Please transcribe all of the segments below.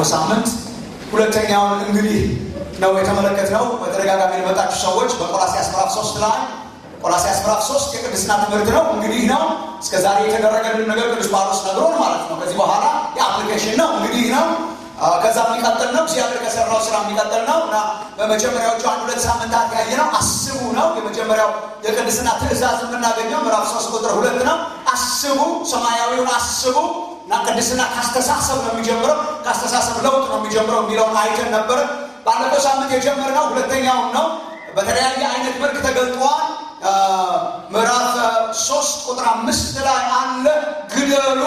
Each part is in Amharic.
ባለፈው ሳምንት ሁለተኛውን እንግዲህ ነው የተመለከትነው። በተደጋጋሚ የመጣችሁ ሰዎች በቆላሲያስ ምዕራፍ ሶስት ላይ ቆላሲያስ ምዕራፍ ሶስት የቅድስና ትምህርት ነው። እንግዲህ ነው እስከ ዛሬ የተደረገልን ነገር ቅዱስ ጳውሎስ ነግሮን ማለት ነው። ከዚህ በኋላ የአፕሊኬሽን ነው እንግዲህ ነው ከዛ የሚቀጥል ነው። እግዚአብሔር ከሰራው ስራ የሚቀጥል ነው እና በመጀመሪያዎቹ አንድ ሁለት ሳምንታት ያየ ነው አስቡ ነው። የመጀመሪያው የቅድስና ትእዛዝ የምናገኘው ምዕራፍ ሶስት ቁጥር ሁለት ነው። አስቡ፣ ሰማያዊውን አስቡ እና ቅድስና ካስተሳሰብ ነው የሚጀምረው፣ ካስተሳሰብ ለውጥ ነው የሚጀምረው የሚለውን አይተን ነበር። ባለፈው ሳምንት የጀመርነው ሁለተኛውን ነው። በተለያየ አይነት መልክ ተገልጧል። ምዕራፍ ሶስት ቁጥር አምስት ላይ አለ ግደሉ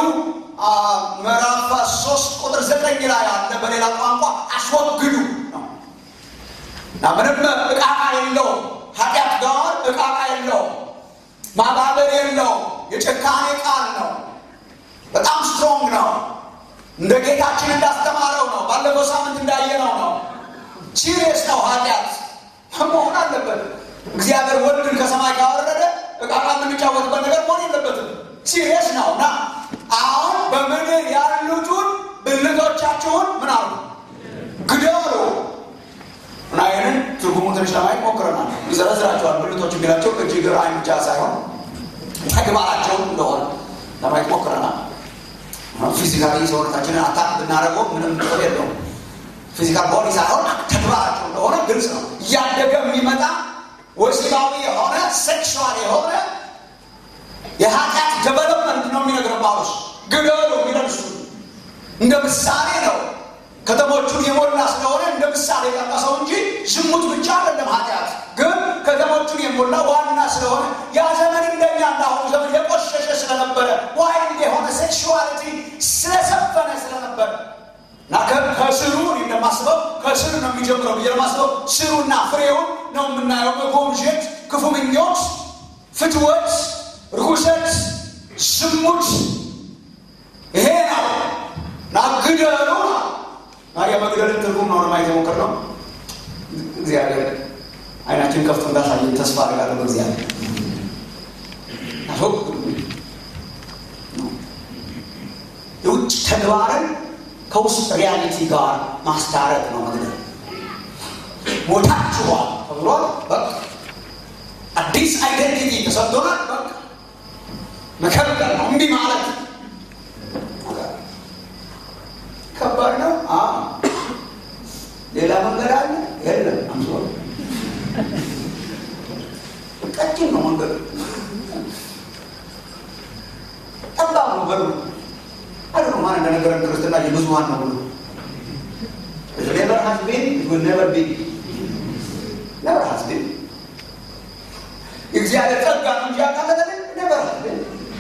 ምዕራፍ ሶስት ቁጥር ዘጠኝ ላይ አለ። በሌላ ቋንቋ አስወግዱ ነው እና ምንም እቃቃ የለውም። ኃጢአት ጋር እቃቃ የለውም። ማባበር የለውም። የጭካኔ ቃል ነው። በጣም ስትሮንግ ነው። እንደ ጌታችን እንዳስተማረው ነው። ባለፈው ሳምንት እንዳየነው ነው። ሲሪየስ ነው። ኃጢአት መሆን አለበት። እግዚአብሔር ወልድን ከሰማይ ካወረደ እቃቃ የምንጫወትበት ነገር መሆን የለበትም። ሲሪየስ ነው እና አሁን በምድር ያሉትን ብልቶቻችሁን ምን አሉ ግደሉ እና ይህንን ትርጉሙ ትንሽ ለማየት ሞክረናል። ይዘረዝራቸዋል። ብልቶች የሚላቸው እጅ፣ እግር፣ ዓይን ብቻ ሳይሆን ተግባራቸውን እንደሆነ ለማየት ሞክረናል። ፊዚካሊ ሰውነታችንን አታክ ብናደርገው ምንም ጥቅም የለውም። ፊዚካል ቦዲ ሳይሆን ተግባራቸው እንደሆነ ግልጽ ነው። እያደገ የሚመጣ ወሲባዊ የሆነ ሴክሽዋል የሆነ የኃጢአት ደቨሎፕመንት ነው የሚነግረው ጳውሎስ። ግደሉ የሚለን እሱ እንደ ምሳሌ ነው። ከተሞቹን የሞላ ስለሆነ እንደ ምሳሌ ጠቀሰው እንጂ ዝሙት ብቻ አይደለም ኃጢአት። ግን ከተሞቹን የሞላ ዋና ስለሆነ ያ ዘመን እንደኛ እንዳሁኑ ዘመን የቆሸሸ ስለነበረ ዋይልድ የሆነ ሴክሹዋሊቲ ስለሰፈነ ስለነበረ እና ከስሩ እንደማስበው ከስሩ ነው የሚጀምረው ብዬ ለማስበው ስሩና ፍሬውን ነው የምናየው። መጎምጀት፣ ክፉ ምኞት፣ ፍትወት ርኩሰት፣ ዝሙት ይሄ ነው እና ግደሉ እና የመግደልን ትርጉም ነው ለማየት የሞከርነው። እግዚአብሔር አይናችን ከፍቶ እንዳሳየን ተስፋ አድርጋለሁ። በእግዚአብሔር የውጭ ተግባርን ከውስጥ ሪያሊቲ ጋር ማስታረቅ ነው መግደል። ሞታችኋል ተብሏል። በቃ አዲስ አይደንቲቲ ተሰጥቶናል። በቃ መከበር ነው። እምቢ ማለት ከባድ ነው። ሌላ መንገድ አለ? የለም። አምሶ ቀጭን ነው መንገዱ፣ ጠባብ ነው በሩ። አይ ነው ማን እንደነገረን ክርስትና የብዙሀን ነው ብሎ ኔቨር ሀዝ ቢን ኔቨር ቢን ኔቨር ሀዝ ቢን የእግዚአብሔር ጸጋ ነው እንጂ ያቃለለን ኔቨር ሀዝ ቢን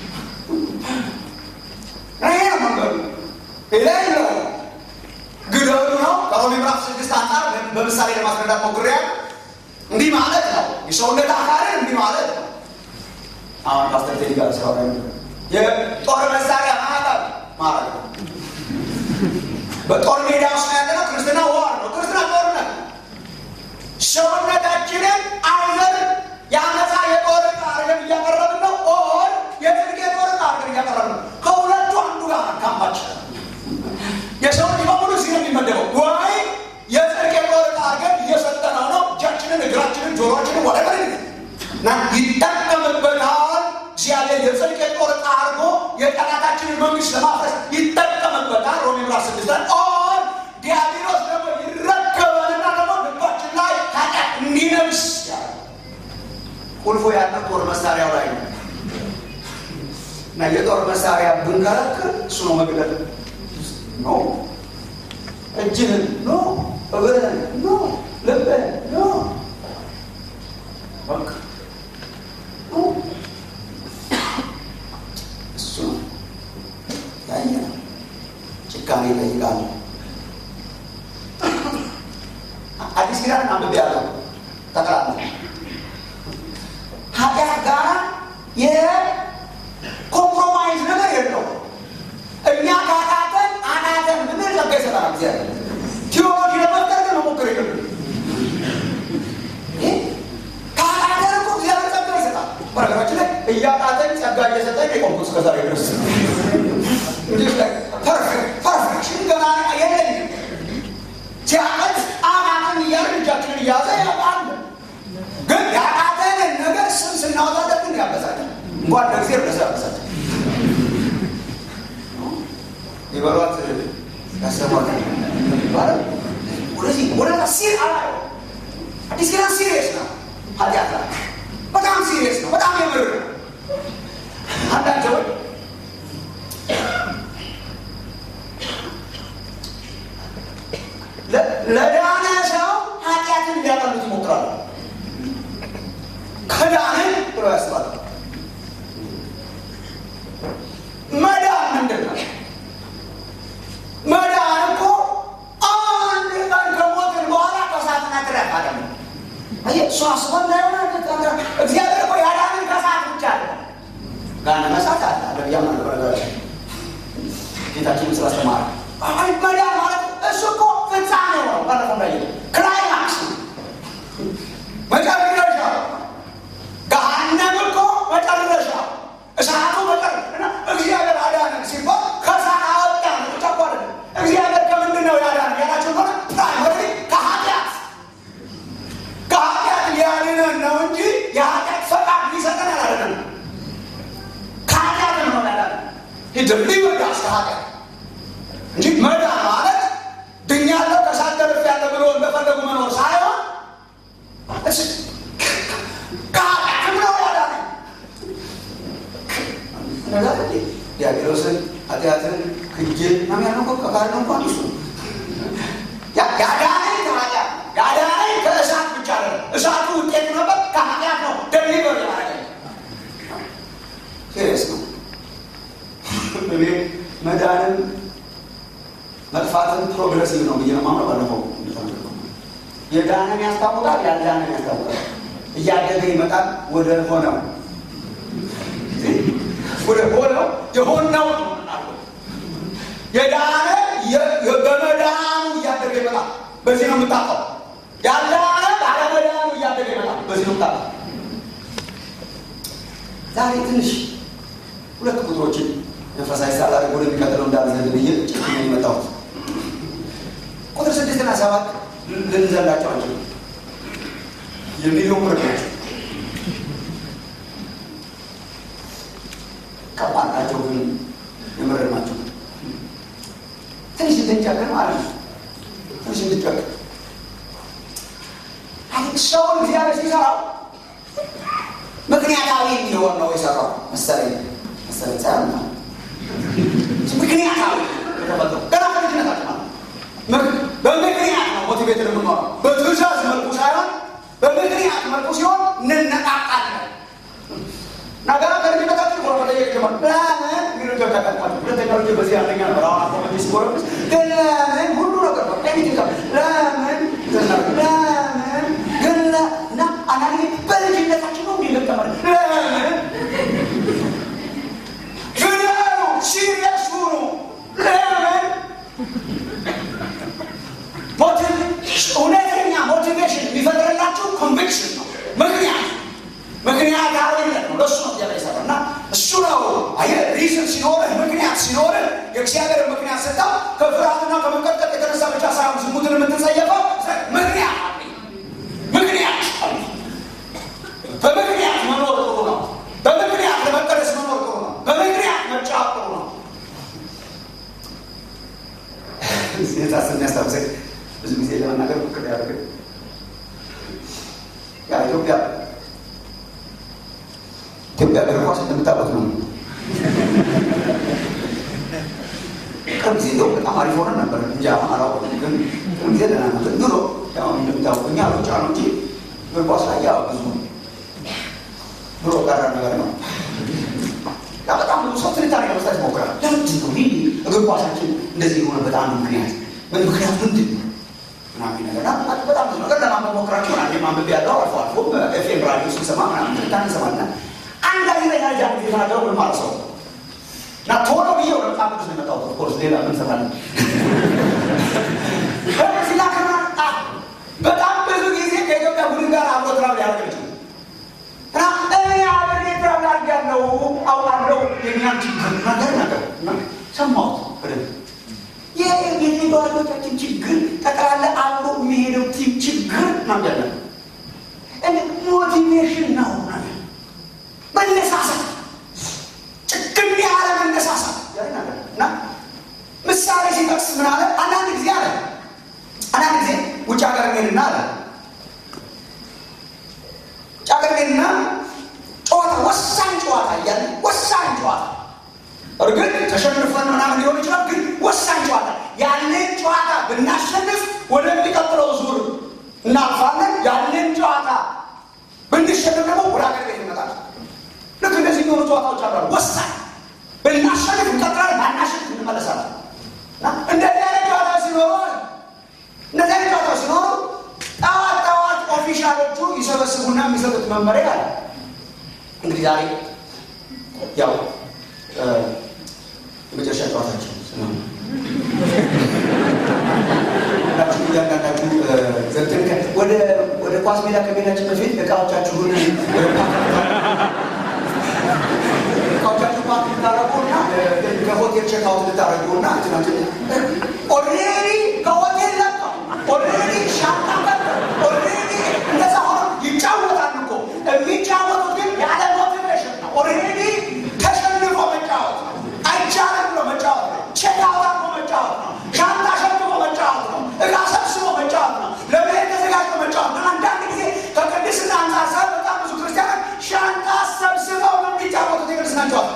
ይሄ ነው መንገዱ። ሌላ የለው። ግደሉ ነው። ከሮሜ ምዕራፍ ስድስት አንጻር በምሳሌ ለማስረዳት ሞክሬያለሁ። እንዲህ ማለት ነው። የሰውነት አካልን እንዲህ ማለት ነው። አሁን ፓስተር ቴዲ ጋር ሲያወራ የጦር መሳሪያ ማዕቀብ ማለት ነው። በጦር ሜዳ ውስጥ ያለነው ክርስትና ዋር ነው። ክርስትና ጦርነት ሰውነታችንን አይዘር የአመፃ የጦር ዕቃ አድርገን እያቀረብን ነው። ኦር የጽድቅ የጦር ዕቃ አድርገን እያቀረብን ነው። ከሁለቱ አንዱ ጋር ካምፓችን የሰው ልጅ በሙሉ እዚህ ነው የሚመደበው። ወይ የጽድቅ የጦር ዕቃ አድርገን እየሰጠነው ነው። እጃችንን፣ እግራችንን፣ ጆሮችንን ወደበር እና ይጠቀምበታል። እግዚአብሔር የጽድቅ የጦር ዕቃ አድርጎ የጠላታችንን መንግስት ለማፍረስ ይጠቀምበታል። ሮሜ ምዕራፍ ስድስት ላይ ኦር ዲያብሎስ ደግሞ ይረከበንና ደግሞ ልባችን ላይ ኃጢአት እንዲነግስ ያለ ቁልፎ ያለው ጦር መሳሪያው ላይ ነው እና የጦር መሳሪያ ብንከለክል እሱ ነው መግደል ኖ እጅህን ኖ እግርህን ኖ ልብህን ኖ በቃ ኖ እሱ ነው ያየ ነው። ጭካኔ ይጠይቃል። አዲስ ኪዳን አንብቤ ያለው ጠቅላላ ኃጢአት ጋር የኮምፕሮማይዝ ነገር የለው። እኛ ካቃተን አቃተን ብንል ጸጋ ይሰጠናል እግዚአብሔር። ቴዎሎጂ ለመፍጠር ግን መሞክር የለም። ካቃተን እኮ እግዚአብሔር ጸጋ ይሰጣል። በነገራችን ላይ እያቃተን ጸጋ እየሰጠኝ የቆምኩት እስከዛሬ ድረስ ፐርፌክሽን ገና የለኝም። ሲያቀት አቃተን እያልን እጃችንን እያዘ ያውቃል። ግን ያቃተንን ነገር ስም ስናወጣለት ግን ያበሳጫል። እንኳን ለጊዜ ረሰ ያበሳጫል። ይበሏት ያሰሟት ይባላል። ወደዚህ ወደዛ ሲር አላ አዲስ ኪዳን ሲሪየስ ነው። ኃጢአት ላይ በጣም ሲሪየስ ነው። በጣም የምር ነው። አንዳንድ ሰዎች ለዳነ ሰው ኃጢአትን ሊያቀሉት ይሞክራሉ። ከዳንን ብሎ ያስባሉ። መዳን ምንድን ነው? መዳን እኮ አንድ ቀን ከሞትን በኋላ ከሳትና ትረፍ አለ እሱ አስቦ እንዳይሆነ እግዚአብሔር እኮ ያዳንን ከሰዓት ብቻ አለ ጋነ መሳት አለ አለ ብያም አለ በነገራችን ጌታችን ስላስተማረ መዳን ማለት እሱ እኮ ፍጻሜ ነው። ባለፈው ላይ ክላይማክስ መጨረሻ ገሃነም እኮ መጨረሻ እሳቱ መጨረሻ እግዚአብሔር አዳነን ሲባል ከሳት አወጣን ብቻ እኮ አይደለም። እግዚአብሔር ከምንድን ነው ያዳነን ያላቸው ሆነ ፕራይመሪ ከኃጢአት ከኃጢአት ሊያድነን ነው እንጂ የኃጢአት ፈቃድ ሊሰጠን አላደለም። ከኃጢአት ነው ያዳነን ሊወዳስ ከኃጢአት እንጂ መዳን ማለት ድኛለሁ ከሳት ተርፌያለሁ ብሎ እንደፈለጉ መኖር ሳይሆን ከኃጢአትም ነው ያዳነን። እነዛ ዲያብሎስን ኃጢአትን ክጄ ምናምን ያለው እኮ ከካድ ነው እንኳን እሱ ያዳነኝ ከኃጢአት ያዳነኝ ከእሳት ብቻ ነው። እሳቱ ውጤት ነበር፣ ከኃጢአት ነው ደሊቨር ያደረገኝ። ሲሪየስ ነው። እኔ መዳንን መጥፋትን ፕሮግረሲቭ ነው ብዬ ነው የማምነው። ባለፈው የዳነን ያስታውቃል፣ ያልዳነን ያስታውቃል። እያደገ ይመጣል ወደ ሆነው ወደ ሆነው የሆነው የዳነ በመዳኑ እያደገ ይመጣል። በዚህ ነው የምታውቀው። ያልዳነ ባለመዳኑ እያደገ ይመጣል። በዚህ ነው የምታውቀው። ዛሬ ትንሽ ሁለት ቁጥሮችን መንፈሳዊ ሳላ ወደሚቀጥለው እንዳልዘል ብዬ ጭ የመጣሁት ቁጥር ስድስትና ሰባት ልንዘላቸው አንችልም። የሚሊዮን ብር ናቸው። ከባድ ናቸው፣ ግን የምር ናቸው። ትንሽ እንድንጨክን ማለት ነው። ትንሽ እንድንጨክን ሰውን እግዚአብሔር ሲሰራው ምክንያታዊ እንዲሆን ነው የሰራው መሰለኝ መሰለኝ ሳይሆን ነው ምክንያታዊ የተፈጠሩ ገና ከልጅነታችን ማለት በምክንያት ነው ሞቲቬት የምንሆነው በትእዛዝ መልኩ ሳይሆን በምክንያት መልኩ ሲሆን እንነቃቃለን። ነገራ ከልጅነታችን ሆነ መጠየቅ ጀመር። ለምን ሚሉጆ ተቀጥቋል። ሁለተኛው ልጅ በዚህ አንደኛ ነበር። አሁን አኮመ ሲጎረብስ ግን ለምን ሁሉ ነገር ነው ኤኒቲንግ ለምን ለምን ግን እና አንዳንድ በልጅነታችን ነው እንዲለቀመር ለምን ፍዳሉ ሲሪየስ ሁኑ ለምን እውነተኛ ሞቲቬሽን የሚፈጥርላችሁ ኮንቪክሽን ነው። ምክንያት ምክንያታዊነት ነው። ለእሱ ነው እግዚአብሔር የሰራው እና እሱ ነው አየህ፣ ሪዝን ሲኖርህ ምክንያት ሲኖርህ የእግዚአብሔር ምክንያት ሰጠው። ከፍርሃትና ከመንቀጥቀጥ የተነሳ ብቻ ሳይሆን ዝሙትን የምትጸየፈው ምክንያት አለ። ምክንያት አለ። በምክንያት መኖር ጥሩ ነው። በምክንያት ለመቀደስ መኖር ጥሩ ነው። በምክንያት መጫወት ጥሩ ነው። ሴታስ የሚያስታውሰኝ ብዙ ጊዜ ለመናገር ምክር ያደርግ ያ ኢትዮጵያ ኢትዮጵያ እግር ኳስ እንደምታውቁት ነው። ቅርብ ጊዜ እንደው በጣም አሪፍ ሆነን ነበር እንጂ አሁን አላውቅም፣ ግን ቅርብ ጊዜ ደህና ነበር። ድሮ ያው እንደምታውቁት እኛ ሩጫ ነው እንጂ እግር ኳስ ላይ ያው ብዙ ድሮ ቀረ ነገር ነው። ያ በጣም ብዙ ሰው ትንታኔ ለመስጠት ይሞክራል። ለምንድን ነው ይህ እግር ኳሳችን እንደዚህ የሆነበት አንዱ ምክንያት ምን ምክንያት ምንድን ነው ምናምን ነገር በጣም ብዙ ነገር ለማንበብ ሞክራችሁ አንዴ ማንበብ ያለው አልፎ አልፎ በኤፍኤም ራዲዮ ስንሰማ ምናምን ትንታኔ እንሰማና አንድ ጋዜጠኛ ልጅ አንድ ጊዜ ተናገረው ምን ማለት ሰው እና ቶሎ ብዬ ወደ መጽሐፍ ቅዱስ ነው የመጣሁት። ኦፍኮርስ ሌላ ምን ሰማለን ሲላክና በጣም ብዙ ጊዜ ከኢትዮጵያ ቡድን ጋር አብሮ ትራብል ያደርግ ይችላል እና እኔ አብሬ ትራብል አድርጌያለሁ አውቃለሁ የኛን ችግር ነገር ነገር ሰማሁት በደንብ የየተዋዶቻችን ችግር ጠቅላላ ሞቲቬሽን ነው መነሳሳት ጭክም ያለ መነሳሳት እና ምሳሌ ሲጠቅስ ምን አለ? አንዳንድ ጊዜ አለ አንዳንድ ጊዜ ውጭ ሀገር ሄድና አለ ውጭ ሀገር ሄድና ጨዋታ ወሳኝ ጨዋታ እያለ ወሳኝ ጨዋታ እርግጥ ተሸንፈን ምናምን ሊሆን ይችላል፣ ግን ወሳኝ ጨዋታ ያንን ጨዋታ ብናሸንፍ ወደሚቀጥለው ዙር እናልፋለን። ያንን ጨዋታ ብንሸንፍ ደግሞ ወደ ሀገር ቤት እንመጣለን። ልክ እንደዚህ የሚሆኑ ጨዋታዎች አሉ። ወሳኝ ብናሸንፍ እንቀጥላለን፣ ባናሸንፍ እንመለሳለን። እንደዚህ አይነት ጨዋታ ሲኖሩ እንደዚህ አይነት ጨዋታ ሲኖሩ ጠዋት ጠዋት ኦፊሻሎቹ ይሰበስቡና የሚሰጡት መመሪያ አለ። እንግዲህ ዛሬ ያው የመጨረሻ ጨዋታቸው እያንዳንዳችሁ ወደ ኳስ ሜዳ ከሜዳችን በፊት እቃዎቻችሁን እቃዎቻችሁ ፓርክ ልታረጉና ከሆቴል ቼክአውት ልታረጉና ኦልሬዲ ከሆቴል ለቀው ኦልሬዲ ሻንጣ ቀጠው ኦልሬዲ እንደዛ ሆኖ ይጫወታል እኮ የሚጫወቱት ግን ያለ ሞቲቬሽን ነው። ኦልሬዲ ተሸንፎ መጫወት ነው። አይቻልም ብሎ መጫወት ነው። ቼክአውት አድርጎ መጫወት ነው። ሻንጣ ሸክሞ መጫወት ነው። እቃ ሰብስቦ መጫወት ነው። ለመሄድ ተዘጋጅቶ መጫወት ነው። አንዳንድ ጊዜ ከቅድስና አንጻር ሳይሆን በጣም ብዙ ክርስቲያኖች ሻንጣ ሰብስበው ነው የሚጫወቱት የቅድስና ጨዋታ።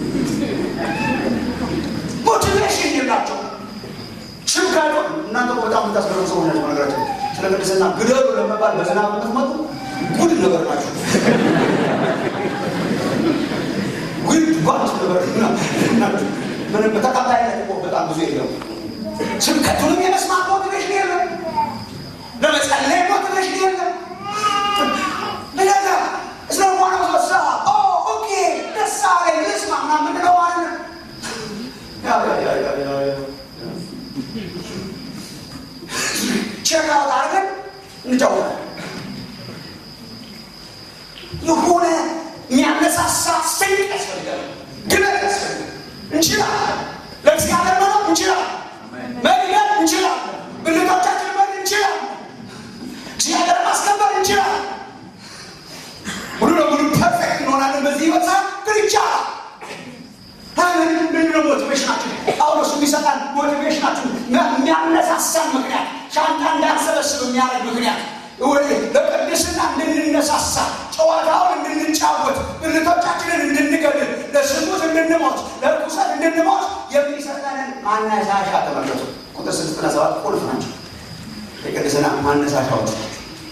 ሞቲቬሽን የላቸው ሽጋዶ እናንተ በጣም የምታስገርሙ ሰዎች ናቸው። ነገራቸው ስለ ቅድስና ግደሉ ለመባል በዝናብ የምትመጡ ጉድ ነገር ናቸው። ጉድ ጓድ ነገር ናቸው። ምንም በተቀባይነት እኮ በጣም ብዙ የለም። ስብከቱንም የመስማት ሞቲቬሽን የለም። ለመጸለይ ሞቲቬሽን የለም። ለነገ ስለሆነ ሰሳ ኦኬ ደስ አለኝ ልስማ ምናምን ምንድን ነው ማለት ነው ቼክአውት አድርገን እንጫወታለን። የሆነ የሚያነሳሳ ስንቅ ያስፈልጋል፣ ግለት ያስፈልጋል። እንችላለን፣ ለእግዚአብሔር መኖር እንችላለን፣ መግደል እንችላለን፣ ብልቶቻችን መድ እንችላለን፣ እግዚአብሔር ማስከበር እንችላለን። ሙሉ ለሙሉ ፐርፌክት እንሆናለን በዚህ ይበሳ ግን ይቻላል። ምንድነው ሞቲቬሽናችን? ጳውሎስ የሚሰጣን ሞቲቬሽናችን የሚያነሳሳን ምክንያት ሻንጣ እንዳንሰበስብ የሚያደርግ ምክንያት ለቅድስና እንድንነሳሳ ጨዋታውን እንድንጫወት ብልቶቻችንን እንድንገድል ለስሙት እንድንሞት ለርኩሰት እንድንሞት የሚሰጠንን ማነሳሻ ተመለሱ። ቁጥር ስድስትና ሰባት ቁልፍ ናቸው። የቅድስና ማነሳሻዎች ናቸው።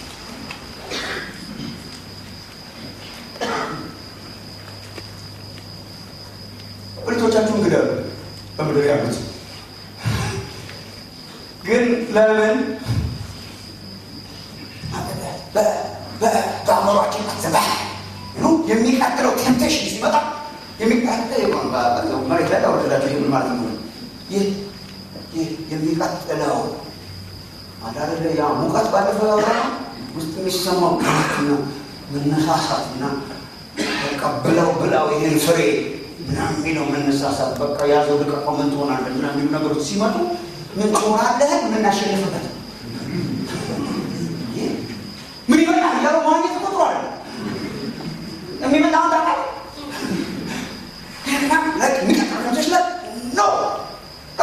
ብልቶቻችሁን ግደሉ በምድር ያሉት ግን ለምን በአእምሯችን ዘባ የሚቀጥለው ቴምፕቴሽን ሲመጣ የሚቀጥለው መሬት ላይ ወረዳቸው ይህ ማለት ነው። ይህ ይህ የሚቀጥለው አዳረደ ያ ሙቀት ባለፈው ያወራ ውስጥ የሚሰማው ግትና መነሳሳትና በቃ ብለው ብላው ይህን ፍሬ ምናምን የሚለው መነሳሳት በቃ ያዘው ልቀቀው ምን ትሆናለህ ምናምን የሚሉ ነገሮች ሲመጡ ምን ትሆናለህ የምናሸንፍበት ምን ይመጣል እያሉ ማግኘት ቁጥሩ አለ የሚመጣውን ታውቃለህ የሚቀጥሉቶች ለ ኖ ኖ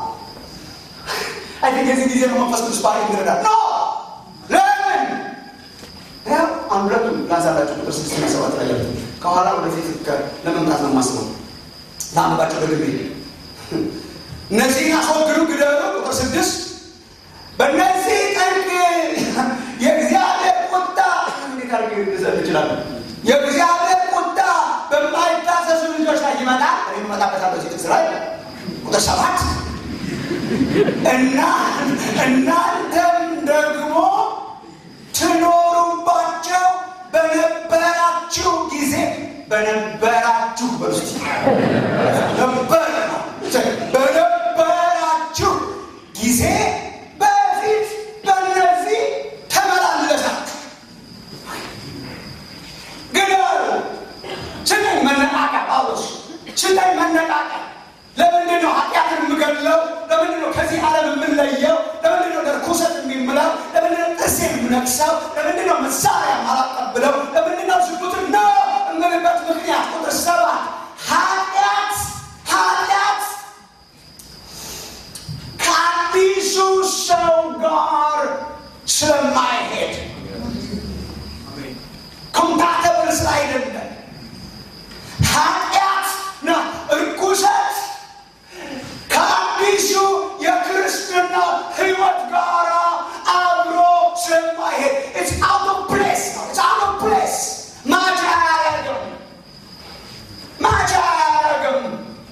አይ የዚህ ጊዜ ነው መንፈስ ቅዱስ ባህሪ ይረዳል ኖ ለምን ያው አንድ ሁለቱም ላንሳላችሁ ቁጥር ስድስትና ሰባት ላይ ያሉት ከኋላ ወደፊት ለመምጣት ነው የማስበው ለአንባቸው ደግሜ እነዚህን አስወግዱ ግደሉ ቁጥር ስድስት በእነዚህ ጠንቅ የእግዚአብሔር ቁጣ እንዴት አድርጌ ልዘል እችላለሁ የእግዚአብሔር ቁጣ በማይታዘዙ ልጆች ላይ ይመጣል እኔ እመጣበታለሁ እዚህ ጥቅስ ላይ ቁጥር ሰባት እና እናንተም ደግሞ ትኖሩባቸው በነበራችሁ ጊዜ በነበራችሁ በርስ ነበር ነው በነበራችሁ ጊዜ በፊት በነዚህ ተመላለሳችሁ ግደሉ ስጠኝ መነቃቂያ ጳውሎስ ስጠኝ መነቃቂያ ለምንድን ነው ኃጢአትን የምገድለው ለምንድን ነው ከዚህ ዓለም የምንለየው ለምንድን ነው ለርኩሰት የሚምለው ለምንድን ነው ጥርሴ የምነክሰው ለምንድን ነው መሳሪያ ማላጠ የሚመስል አይደለም። ኃጢአትና እርኩሰት ከአዲሱ የክርስትና ህይወት ጋር አብሮ ስለማይሄድ ኢትስ አውት ኦፍ ፕሌስ ነው። ኢትስ አውት ኦፍ ፕሌስ ማቻ አያደርግም። ማቻ አያደርግም።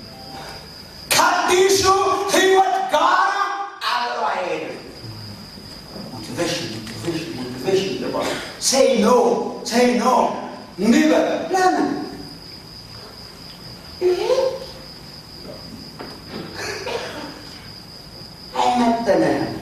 ከአዲሱ ህይወት ጋር አብሮ አይሄድም። ሞቲቬሽን ሞቲቬሽን ሞቲቬሽን ይባላል። ሴይ ኖ ሴይ ኖ እንዲህ በል ለምን ይሄ አይመጥንህም።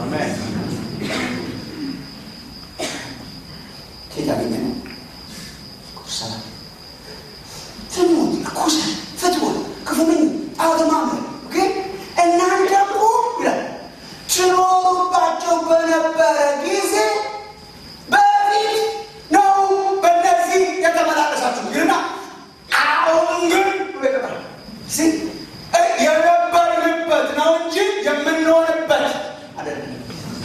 ከየት ያገኘ ነው? ቁርሰና ትሙት ርኩሰት፣ ፍትወት፣ ክፉ ምኝ ጣዖት ማምለክ ግን እናንተ እኮ ይላል ትኖሩባቸው በነበረ ጊዜ በፊት ነው በእነዚህ የተመላለሳችሁ ይልና አሁን ግን ብሎ ይቀጥላል። ሲ- የነበርንበት ነው እንጂ የምንሆንበት አይደለም።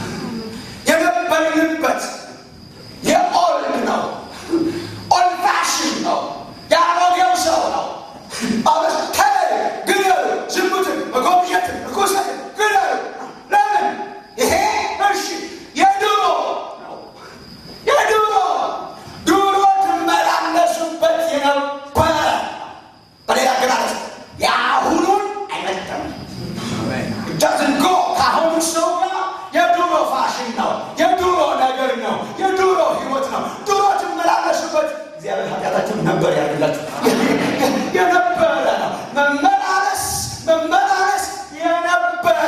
የነበርንበት የኦልድ ነው፣ ኦልድ ፋሽን ነው፣ የአሮጌው ሰው ነው። ጳውሎስ ተለዩ፣ ግደሉ፣ ዝሙትን፣ መጎብኘትን፣ ርኩሰትን ግደሉ። ለምን? ይሄ እሺ የድሮ ነው የድሮ ድሮ ትመላለሱበት የነበረ በሌላ አገላለጽ የአሁኑን አይመጥንም። ዳዝን ጎ ከአሁኑ ሰው ጋር የድሮ ፋሽን ነው፣ የድሮ ነገር ነው፣ የድሮ ህይወት ነው። ድሮ ትመላለሱበት እግዚአብሔር ኃጢአታችሁን ነበር ያደርግላችሁ የነበረ ነው። መመላለስ መመላለስ የነበረ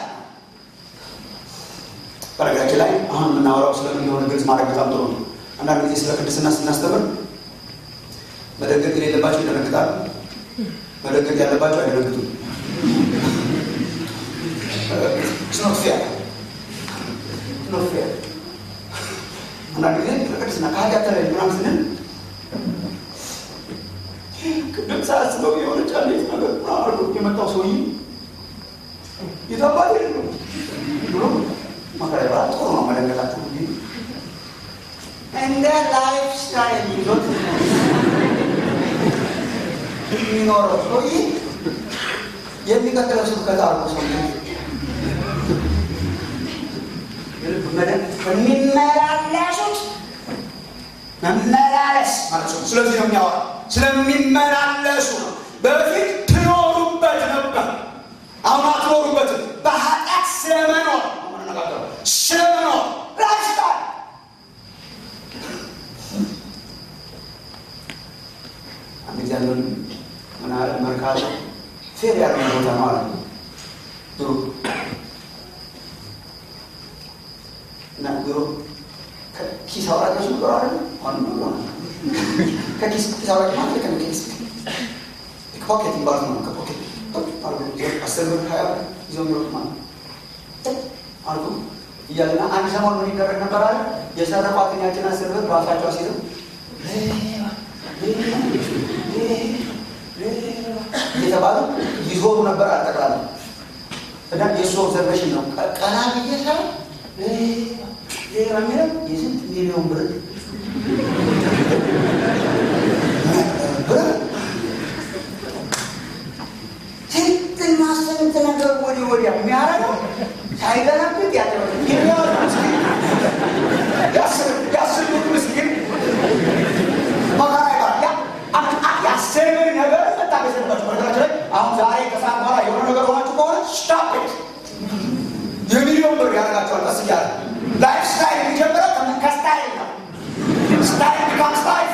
በነገራችን ላይ አሁን የምናወራው ስለምን እንደሆነ ግልጽ ማድረግ በጣም ጥሩ ነው። አንዳንድ ጊዜ ስለ ቅድስና ስናስተምር መደንገጥ የሌለባቸው ይደነግጣሉ፣ መደንገጥ ያለባቸው አይደነግጡም። ስኖት ፌር ስኖት ፌር አንዳንድ ጊዜ ስለ ቅድስና ከኃጢአት ተለይ ምናምን ስንል ቅድም ሳያስበው የሆነች አንዲት ነገር አሉ የመጣው ሰውዬ የታባት ነው ብሎ መከራ ይባላል። ጥሩ ነው መደንገጣቸው እንጂ እንደ ላይፍ ስታይል ይዞት የሚኖረው ሰውዬ የሚቀጥለው ስብከት አርጎ ሰው የሚመላለሱት መመላለስ ማለት ነው። ስለዚህ ነው የሚያወራ ስለሚመላለሱ ነው። በፊት ትኖሩበት ነበር፣ አሁን አትኖሩበትም። በኃጢአት ስለመኖር ነው የምንነጋገረው። ስለመኖር ላይፍስታይል አንድ ጊዜ ያለን ምን አለ መርካቶ ፌር ያለው ቦታ ነው አለ ድሮ እና ድሮ ከኪስ አውራቂዎች ነበሩ አለ አሁን ነው ሆነ ከኪስ ኪስ አውራቂ ማለት ከ ኪስ ፖኬት ይባላል ነው ከፖኬት አስር ብር ሀያ ብር ይዞ የሚወጡ ማለት አልኩ እያለና አንድ ሰሞን ምን ይደረግ ነበር አለ የሰረቋትን ያችን አስር ብር ራሳቸው ሲይዘው እየተባሉ ይዞሩ ነበር አጠቃላይ እና የእሱ ኦብዘርቬሽን ነው። ቀና ብዬ ሳይ ሌላ የሚለው የስንት ሚሊዮን ብር ብር ስንትና ስንት ነገር ወዲህ ወዲያ የሚያደርገው ሳይገነብት ያለ ያስር ምስኪን መከራ ይባል ያስር ነገር መታገስ የለባቸው። በነገራችን ላይ አሁን ዛሬ ከሰዓት በኋላ የሆነ ነገር ሆናችሁ ከሆነ ስታፕ የሚሊዮን ብር ያደርጋቸዋል። ቀስ እያለ ላይፍ ስታይል የሚጀምረው ከስታይል ነው። ስታይል ቢካምስ ላይፍ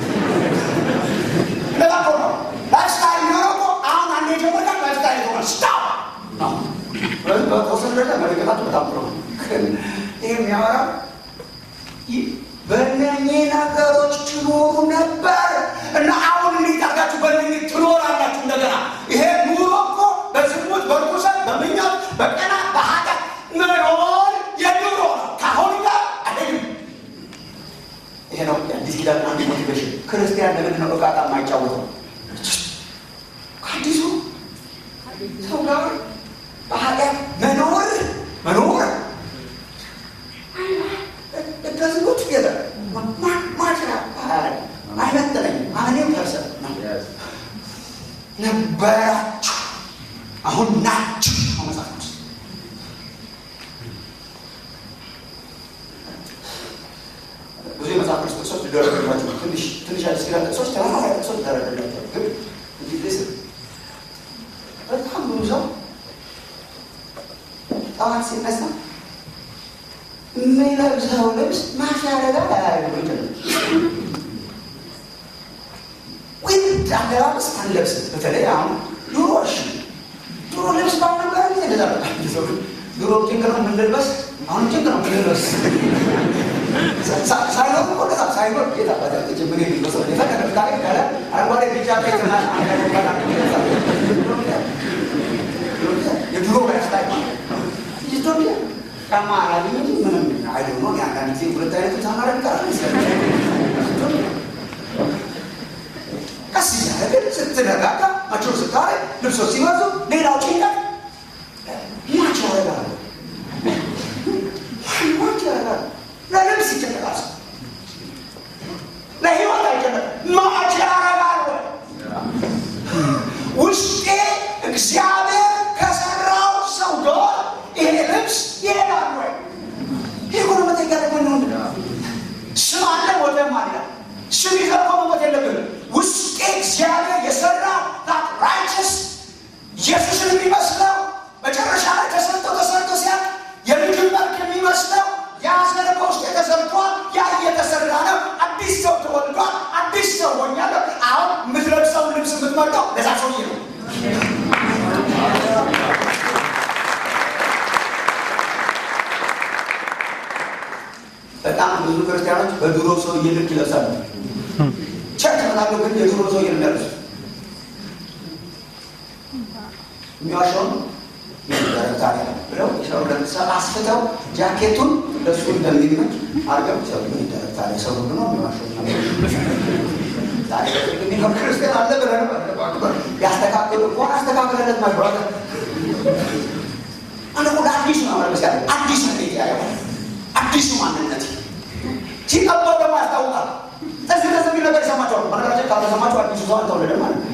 እንደዛ እኮ ነው። ላይፍ ስታይል የሚሆነው እኮ አሁን አንድ የጀመርካት ላይፍ ስታይል ይሆናል። ስታፕ ነው። ስለዚህ በተወሰነ ደረጃ መለቀጣቱ በጣም ጥሩ ነው። ይህ የሚያወራው በእነኚህ ነገሮች ትኖሩ ነበር እና አሁን እንዴት አድርጋችሁ በእነኚህ ትኖራላችሁ? እንደገና ይሄ ኑሮ እኮ በዝሙት፣ በርኩሰት፣ በምኛት፣ በቀና፣ በኃጢአት መኖር የኑሮ ነው። ከአሁን ጋር አይደለም። ይሄ ነው የአዲስ ኪዳን አንዱ ሞቲቬሽን። ክርስቲያን ለምንድን ነው እቃቃ የማይጫወተው? ከአዲሱ ሰው ጋር በኃጢአት መኖር መኖር አይነት ነበራችሁ፣ አሁን ናችሁ። መጽሐፍ ቅዱስ ብዙ የመጽሐፍ ቅዱስ ጥቅሶች ሊደረግላቸው ትንሽ ትንሽ አዲስ ኪዳን ጥቅሶች ተመሳሳይ ጥቅሶች ሊደረግላቸው ግን እንግዲህ በጣም ብዙ ሰው ጠዋት ሲነሳ የሚለብሰው ልብስ ማሻረጋ አያደርጉ ይችላል። ውድ አለባበስ አንለብስም። በተለይ አሁን ድሮ እሺ ድሮ ልብስ ባልነበረ ጊዜ እንደዛ ነው። ድሮ ጭንቅ ነው የምንልበስ፣ አሁን ጭንቅ ነው የምንልበስ። ሳይኖር እኮ እንደዛ ሳይኖር ጌታ በደረጅ ምን የሚመስለው የፈለገ ፍቃሪ ካለ አረንጓዴ ቢጫ ቀይ ትና የድሮ ስታይ ኢትዮጵያ ጫማ አላገኘ ምንም አይደ ነው። የአንዳንድ ጊዜ ሁለት አይነቱ ተማሪ ጋር ቀስ እያደረግ ስትረጋጋ ማቸው ስታረ ልብሶች ሲመጡ ሌላው ጭንቀት ማች ያደርጋሉ ማች ያደርጋሉ። ለልብስ ይጨነቃል፣ ለህይወት አይጨነቅ ማች ያደርጋሉ። ውስጤ እግዚአብሔር ከሰራው ሰው ጋር ይሄ ልብስ ይሄዳል ወይ? ይህ ሁሉ መጠየቅ ያለብን ነው። ስም አለ ሞተም አለ ስም ይዘህ እኮ መሞት የለብንም። ውስጤ እግዚአብሔር የሰራ ታት ራይቸስ ኢየሱስን የሚመስለው መጨረሻ ላይ ተሰርቶ ተሰርቶ ሲያል የምግብ መልክ የሚመስለው ያ ዘር በውስጤ ተሰርቷል። ያ እየተሰራ ነው። አዲስ ሰው ተወልዷል። አዲስ ሰው ሆኛለሁ። አሁን የምትለብሰው ልብስ የምትመርጠው ለዛ ሰውዬ ነው። በጣም ብዙ ክርስቲያኖች በድሮ ሰውዬ ልክ ይለብሳሉ። ቸርች መጣሉ ግን የድሮ ሰውዬ ነው የሚለብሱ። የሚዋሸውን ታዲያ ብለው ሰው ለምሳሌ አስፍተው ጃኬቱን ለሱ እንደሚመች አርገው ሰው ይደረግ ታዲያ ሰው ሁሉ ነው የሚዋሸው። የሚኖር ክርስቲያን አለ ብለህ ያስተካክሉ እኮ አስተካክለለት ማግባት አንድ ወደ አዲሱ ነው መልበስ ያለ አዲሱ ቤት ያለ አዲሱ ማንነት ሲቀባው ደግሞ ያስታውቃል። እዚህ ደስ የሚል ነገር ይሰማቸዋል። በነገራችን ካልተሰማችሁ አዲሱ ሰው አልተወለደ ማለት ነው።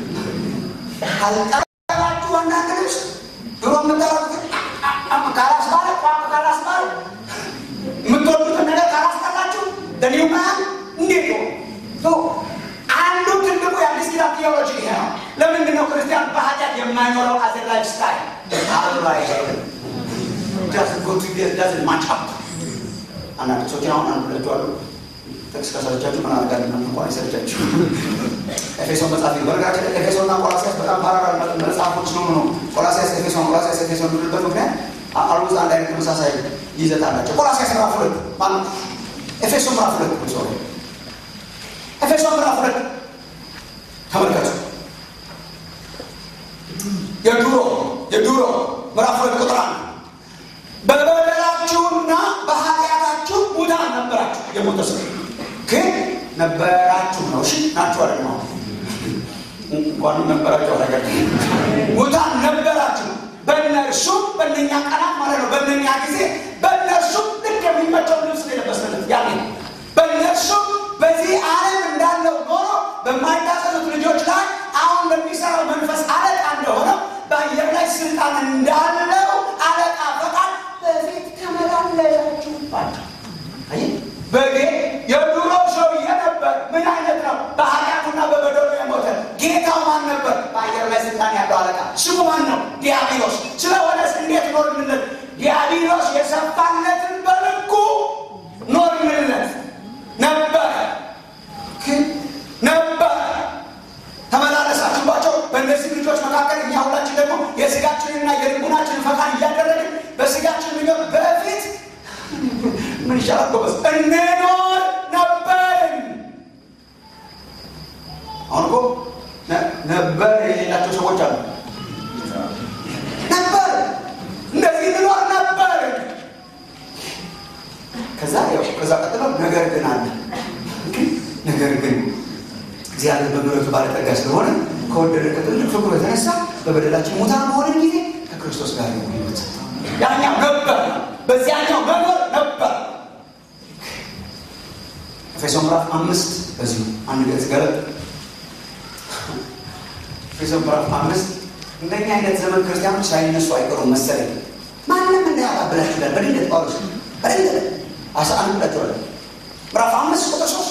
ካልጠራችሁ አንዳንድ ልብስ ድሮ የምታረጉት ካላስባለ ቋንቋ ካላስባለ የምትወዱትን ነገር ካላስጠላችሁ ደኒው ማን እንዴት ነው? አንዱ ትልቁ የአዲስ ኪዳን ቴዎሎጂ ይሄ ነው። ለምንድን ነው ክርስቲያን በኃጢአት የማይኖረው አዘ ላይፍ ስታይል አብሮ አይሄድም። ዳዝን ጎ ቱ ዳዝን ማች አፕ አንዳንድ ሰዎችን አሁን አንዱ ለቱ አሉ ጥቅስ ከሰለቻችሁ ምን አድርጋል ና እንኳን አይሰለቻችሁ ኤፌሶን መጽሐፍ በነገራችን ላይ ኤፌሶን እና ቆላሲያስ በጣም ፓራራል መጽሐፎች ነው ነው ቆላሲያስ ኤፌሶን ቆላሲያስ ኤፌሶን የምንልበት ምክንያት አሉዝ አንድ አይነት ተመሳሳይ ይዘት አላቸው ቆላሲያስ ምዕራፍ ሁለት ማለት ኤፌሶን ምዕራፍ ሁለት ሶሪ ኤፌሶን ምዕራፍ ሁለት ተመልከቱ የድሮ የድሮ ምዕራፍ ሁለት ቁጥር አንድ በበደላችሁና በኃጢአታችሁ ሙታን ነበራችሁ። የሞተ ሰው ግን ነበራችሁ ነው። እሺ ናችሁ አለ ነው እንኳን ነበራችሁ አለ ሙታን ነበራችሁ። በእነርሱም በእነኛ ቀናት ማለት ነው። በእነኛ ጊዜ በእነርሱም ልክ የሚመቸው ልብስ የለበስንለት ያኔ በእነርሱም በዚህ ዓለም እንዳለው ኖሮ በማይታዘዙት ልጆች ላይ አሁን በሚሰራው መንፈስ አለቃ እንደሆነው በአየር ላይ ስልጣን እንዳለው አለቃ ፈቃድ በፊት ተመላለሳችሁባቸው። በጌ የድሮ ሰውዬ ነበር። ምን አይነት ነው? በኃጢአቱና በበደሉ የሞተ ጌታው ማን ነበር? በአየር ላይ ስልጣን ያለው አለቃ ስሙ ማን ነው? ዲያብሎስ። ስለሆነስ እንዴት ኖርንለት? ዲያብሎስ የሰፋለትን በልኩ ኖርንለት ነበረ ግን ነበረ ተመላለሳችሁባቸው። በእነዚህ ልጆች መካከል እኛ ሁላችን ደግሞ የስጋችንና የልቡናችንን ፈቃድ እያደረግን በስጋችን ምኞት በፊት ምን ይሻላል ጎበዝ እንኖር ነበርን። አሁን እኮ ነበር የሌላቸው ሰዎች አሉ። ነበር እንደዚህ እንኖር ነበር። ከዛ ያው ከዛ ቀጥሎ ነገር ግን አለ ነገር ግን እግዚአብሔር በምሕረቱ ባለጠጋ ስለሆነ ከወደደ ከትልቅ ፍቅሩ የተነሳ በበደላችን ሙታን በሆነን ጊዜ ከክርስቶስ ጋር ነው ሕይወት ያኛው ነበር፣ በዚያኛው መኖር ነበር። ኤፌሶን ምዕራፍ አምስት በዚሁ አንድ ገጽ ገለጥ ኤፌሶን ምዕራፍ አምስት እንደኛ አይነት ዘመን ክርስቲያኖች ሳይነሱ አይቀሩም መሰለኝ። ማንም እንዳያባብላችሁ ይላል በድንገት ጳውሎስ በድንገት አስራ አንድ ብላችኋል። ምዕራፍ አምስት ቁጥር ሶስት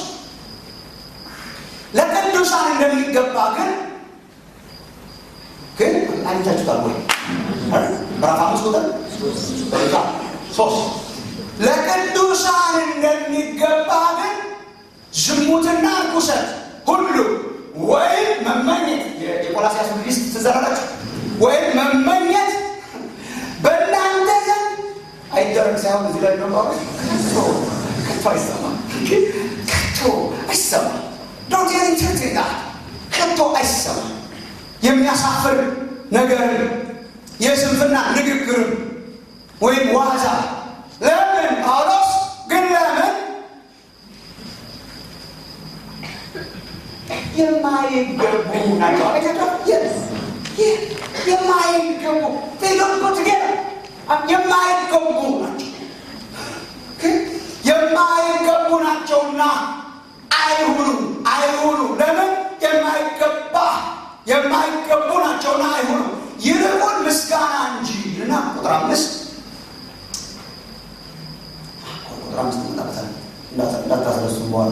ለቅዱሳን እንደሚገባ ግን ግን አይታችሁታል ወይ? ምዕራፍ አምስት ቁጥር ሶስት ለቅዱሳን እንደሚገባ ግን ዝሙትና ርኩሰት ሁሉ ወይም መመኘት የቆላሲያስ ሊስት ትዘራላችሁ ወይም መመኘት በእናንተ ዘንድ አይደረግ ሳይሆን እዚህ ላይ ነው ጳውሎስ ከቶ ከቶ አይሰማም ከቶ አይሰማም ዶንት ኢንተርቴን ከቶ አይሰማም የሚያሳፍር ነገር የስንፍና ንግግርም ወይም ዋዛ ለምን ጳውሎስ ግን ለምን የማይገቡ ናቸው የማይገቡ ቴሎጎት የማይገቡ ናቸው የማይገቡ ናቸውና አይሁኑ አይሁኑ ለምን የማይገባ የማይገቡ ናቸውና አይሁኑ ይልቁን ምስጋና እንጂ እና ቁጥር አምስት ቁጥር አምስት እንመጣበታለን እንዳታስረሱም በኋላ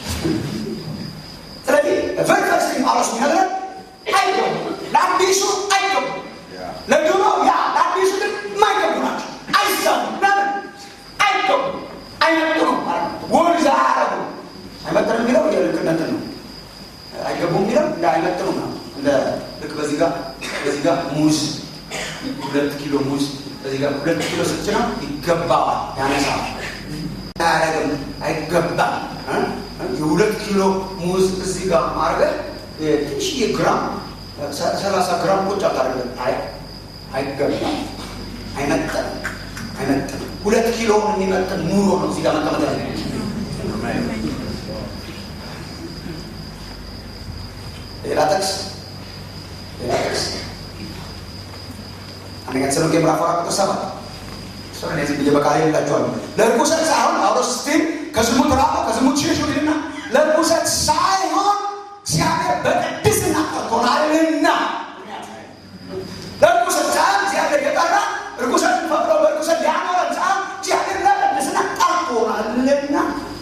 ስለዚህ ፈርፈርስ ጳውሎስ የሚነግረን አይገቡ ለአዲሱ አይገቡ ለድሮ ያ ለአዲሱ ግን የማይገቡ ናቸው አይሰሙ ለምን አይገቡ አይመጥኑ ወርዝ አያረጉ አይመጥኑ የሚለው የልክነት ነው አይገቡ የሚለው እንደ አይመጥኑ ነው እንደ ልክ በዚህ ጋር በዚህ ጋር ሙዝ ሁለት ኪሎ ሙዝ በዚህ ጋር ሁለት ኪሎ ስትጭነው ይገባዋል ያነሳል አያረግም አይገባም የሁለት ኪሎ ሙዝ እዚህ ጋር ማድረግ ትንሽዬ ግራም ሰላሳ ግራም ቁጭ አታደርግም። አይ አይገባም፣ አይመጥንም፣ አይመጥንም። ሁለት ኪሎ የሚመጥን ኑሮ ነው እዚህ ጋር መቀመጥ ያለ ሌላ ጥቅስ ሌላ ጥቅስ አንደኛ ተሰሎንቄ ምዕራፍ አራት ቁጥር ሰባት እሱን እዚህ ብዬ በቃል ይላችኋል። ለርኩሰት ሳይሆን ጳውሎስ ስቲል ከዝሙት ራቁ፣ ከዝሙት ሽሹ ይልና ለርኩሰት ሳይሆን እግዚአብሔር በቅድስና ጠርቶናልና። ለርኩሰት ሳይሆን እግዚአብሔር የጠራ ርኩሰት ፈቅዶ በርኩሰት ሊያኖረን ሳይሆን እግዚአብሔር ለቅድስና ጠርቶናልና።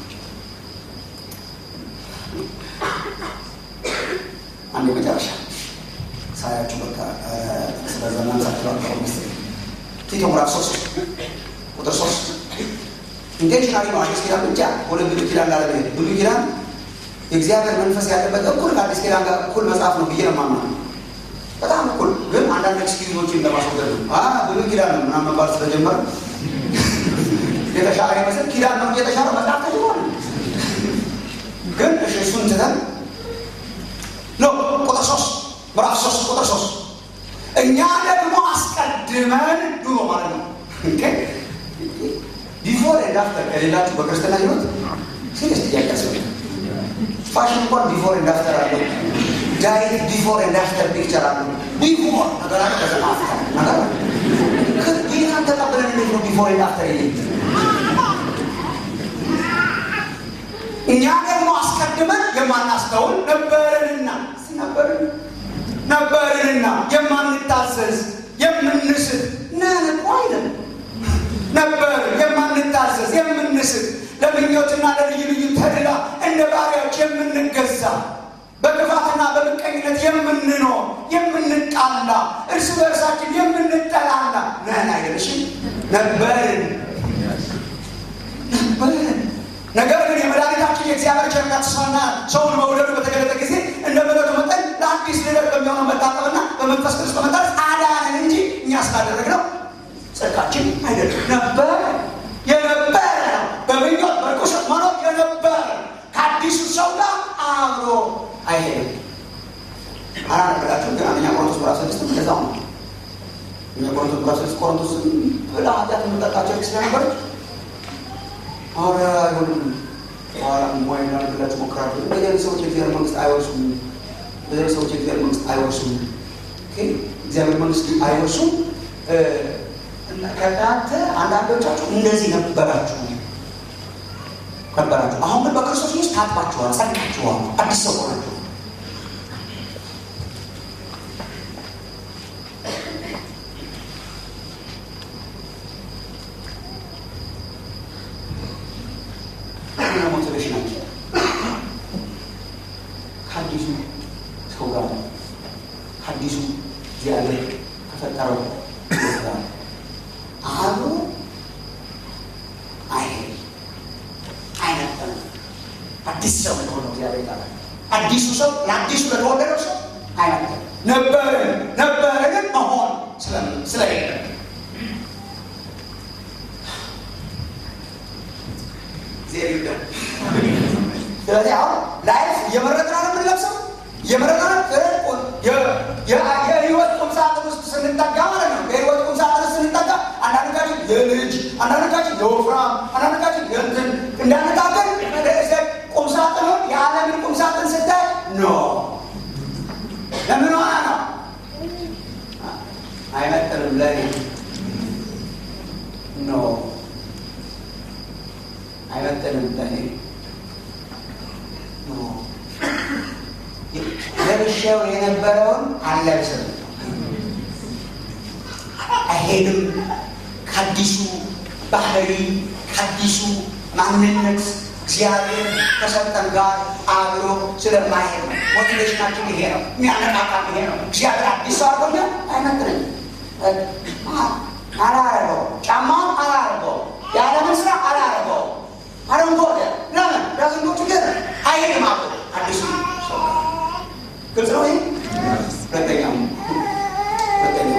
አንድ መጨረሻ ሳያችሁ በቃ ስለዘናን ሳችኋል መሰለኝ ቲቶ ምዕራፍ ሶስት ቁጥር ሶስት ኢንቴንሽናሊ ነው። አዲስ ኪዳን ብቻ ወደ ብሉይ ኪዳን ላለ ብሉይ ኪዳን የእግዚአብሔር መንፈስ ያለበት እኩል ከአዲስ ኪዳን ጋር እኩል መጽሐፍ ነው ብዬ ነው የማምነው። በጣም እኩል ግን አንዳንድ ኤክስኪዩዞችን ለማስወገድ ነው። ብሉይ ኪዳን ነው ምናምን መባል ስለጀመረ የተሻለ ይመስል ኪዳን ነው የተሻለ መጽሐፍ ተጀመረ። ግን እሺ እሱን ትተን ኖ ቁጥር ሶስት ምዕራፍ ሶስት ቁጥር ሶስት እኛ ደግሞ አስቀድመን ድሮ ማለት ነው ቢፎር ኤንድ አፍተር ከሌላችሁ በክርስትና ህይወት ሲሪየስ ጥያቄ ያስፈልጋል። ፋሽን እንኳን ቢፎር ኤንድ አፍተር አለው። ዳይት ቢፎር ኤንድ አፍተር ፒክቸር አለው። ቢፎር ነገር አለ፣ ከዛ አፍተር ነገር አለ። ጌታን ተቀብለን እንዴት ነው ቢፎር ኤንድ አፍተር የለ? እኛ ደግሞ አስቀድመን የማናስተውል ነበርንና ነበርን ነበርንና የማንታዘዝ የምንስት ነን እኮ አይደለም ነበር የማንታዘዝ የምንስት ለምኞትና ለልዩ ልዩ ተድላ እንደ ባሪያዎች የምንገዛ በክፋትና በምቀኝነት የምንኖር የምንጣላ እርስ በእርሳችን የምንጠላላ ነን አይደለሽም ነበርን ነበርን ነገር ግን የመድኃኒታችን የእግዚአብሔር ቸርነት ሰና ሰውን መውደዱ በተገለጠ ጊዜ እንደ ምሕረቱ መጠን ለአዲስ ልደት በሚሆነው መታጠብና በመንፈስ ቅዱስ በመታረስ አዳነን እንጂ እኛ ስላደረግነው ጽድቃችን አይደለም። ነበረ የነበረ ነው። በምኞት በርኩሰት መኖር የነበረ ከአዲሱ ሰው ጋር አብሮ አይሄድም። አላነበራችሁ ግን አንደኛ ቆሮንቶስ ምዕራፍ ስድስት እንደዛው ነው። እኛ ቆሮንቶስ ምዕራፍ ስድስት ቆሮንቶስ ብላ ኃጢአት የምንጠጣቸው ስለነበረች አረ አይሆንም በኋላ ሞይ ላደርግላችሁ ሞክራለሁ። እንደዚህ አይነት ሰዎች የእግዚአብሔር መንግስት አይወርሱም። እንደዚህ አይነት ሰዎች የእግዚአብሔር መንግስት አይወርሱም። እግዚአብሔር መንግስት አይወርሱም። ከእናንተ አንዳንዶቻችሁ እንደዚህ ነበራችሁ ነበራችሁ። አሁን ግን በክርስቶስ ውስጥ ታጥባችኋል፣ ጸድቃችኋል፣ አዲስ ሰው ሆናችሁ። ከአዲሱ ሰው ጋር ነው። ከአዲሱ እግዚአብሔር ከፈጠረው ጋር አብሮ አይሄድ አይነበርም። አዲስ ሰው ለሆነው እግዚአብሔር ጋር አዲሱ ሰው ለአዲሱ ለተወለደው ሰው አይነበርም። ነበርን ነበርን መሆን ስለሌለ ስለዚህ አሁን ላይፍ እየመረጥን ነው የምንለብሰው እየመረጥን የህይወት ቁምሳጥን ውስጥ ስንጠጋ ማለት ነው። የህይወት ቁምሳጥን ውስጥ ስንጠጋ አንዳንዶቻችን የልጅ አንዳንዶቻችን የወፍራም አንዳንዶቻችን የእንትን እንዳነጋገር ቁምሳጥኑን የዓለምን ቁምሳጥን ስታይ ኖ ለምን ሆና ነው አይመጥንም ለኔ ኖ አይመጥንም ለኔ ለብሼው የነበረውን አልለብስም፣ አይሄድም። ከአዲሱ ባህሪ ከአዲሱ ማንነት እግዚአብሔር ከሰጠን ጋር አብሮ ስለማይሄድ ነው። ሞቲቬሽናችን ይሄ ነው። የሚያነቃቃን ይሄ ነው። እግዚአብሔር አዲስ ሰው አድርጎኛ አይመጥነኝ አላረገው፣ ጫማውን አላረገው፣ የዓለምን ስራ አላረገው አረንጓዴ ለምን ዳዝንጎ ችግር አይሄድም አብሮ አዲሱ ሰው ግልጽ ነው። ይህ ሁለተኛው ሁለተኛው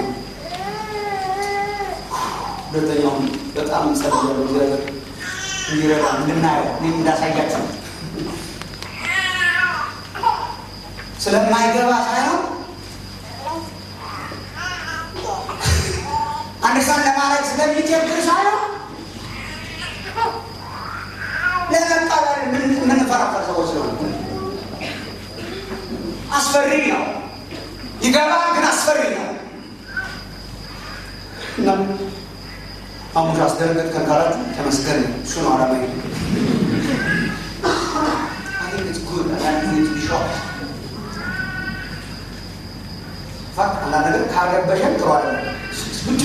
ሁለተኛው በጣም ጸልያለሁ እግዚአብሔር እንዲረዳ እንድናየው እኔም እንዳሳያቸው ስለማይገባ ሳይሆን አንድ ለማድረግ ስለሚቸግር ሳይሆን ለመቀበል የምንፈራፈር ሰዎች ስለሆነ አስፈሪ ነው። ይገባል፣ ግን አስፈሪ ነው። እና አሙሽ አስደረገጥከን ካላችሁ ተመስገን ነው። እሱ ነው አላማ አንዳንድ ነገር ካረበሸን ጥሩ አለ ብቻ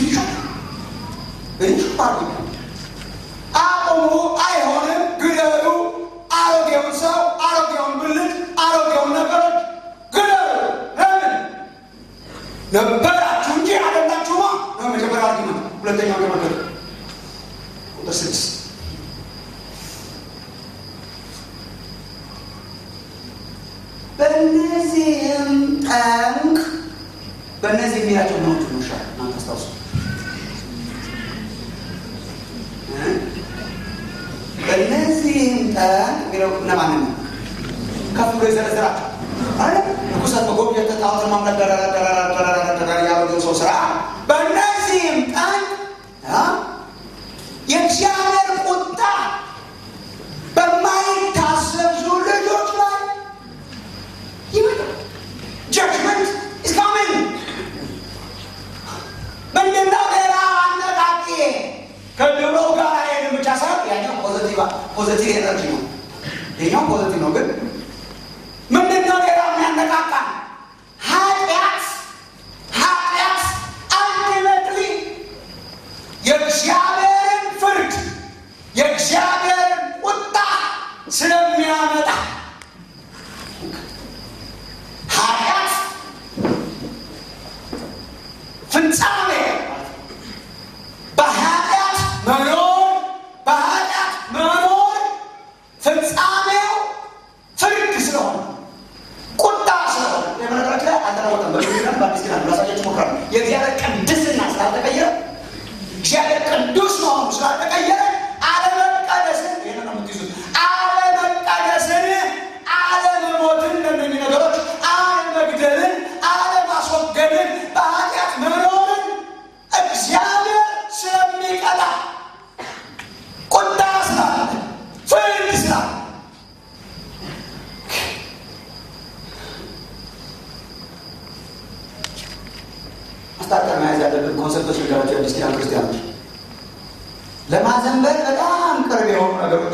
ሾ አርጉ አቁሙ፣ አይሆንም፣ ግደሉ። አሮጌውን ሰው፣ አሮጌውን ብልት፣ አሮጌውን ነገሮች ግደሉ። ለምን ነበራችሁ እንጂ አይደላችሁማ ነው መጀመሪያ አርጊመንት። ሁለተኛው ተመልከቱ፣ ቁጥር ስድስት በእነዚህም ጠንቅ በእነዚህ የሚላቸው ነዎቹ ነው ሻ እናንተ አስታውሱ በእነዚህም ጠንቅ የሚለው እነማንን ነው? ከፍ ብሎ የዘረዘራቸው አለ ርኩሰት፣ መጎብኘት፣ ጣዖትን ማምለክ ደረራ ያበገው ሰው ስራ በእነዚህም ጠንቅ የእግዚአብሔር ቁጣ በማይታሰሱ ልጆች ላይ ይመጣል። ጀጅመንት ኢዝ ካሚንግ። ምንድነው ሌላ አነቃቂ ከድሮ ጋር ሄድን ብቻ ሳይሆን ያኛው ፖዘቲቭ ኤነርጂ ነው። ይኛው ፖዘቲቭ ነው። ግን ምንድነው ሌላ የሚያነቃቃ ኃጢአት ኃጢአት አልቲሜትሊ የእግዚአብሔርን ፍርድ የእግዚአብሔርን ቁጣ ስለሚያመጣ ኃጢአት ፍጻሜ በኃጢአት መኖር በኃጢአት መኖር ፍጻሜው ፍርድ ስለሆነ ቁጣ ስለሆነ የመነገራችን ላይ አልተለወጠም። በሚነት በአዲስ ኪዳን ራሳቸው ሞክራሉ። የእግዚአብሔር ቅድስና ስላልተቀየረ እግዚአብሔር ቅዱስ መሆኑ ስላልተቀየረ አለመቀደስን ይህን ነው የምትይዙት። አለመቀደስን፣ አለመሞትን እነኚህ ነገሮች አለመግደልን፣ አለማስወገድን፣ በኃጢአት መኖርን እግዚአብሔር ስለሚቀጣ ቁጣ ስላለ ፍርድ ስላለ ማስታጠር መያዝ ያለብን ኮንሰፕቶች ነገራቸው የአዲስ ኪዳን ክርስቲያኖች ለማዘንበል በጣም ቅርብ የሆኑ ነገሮች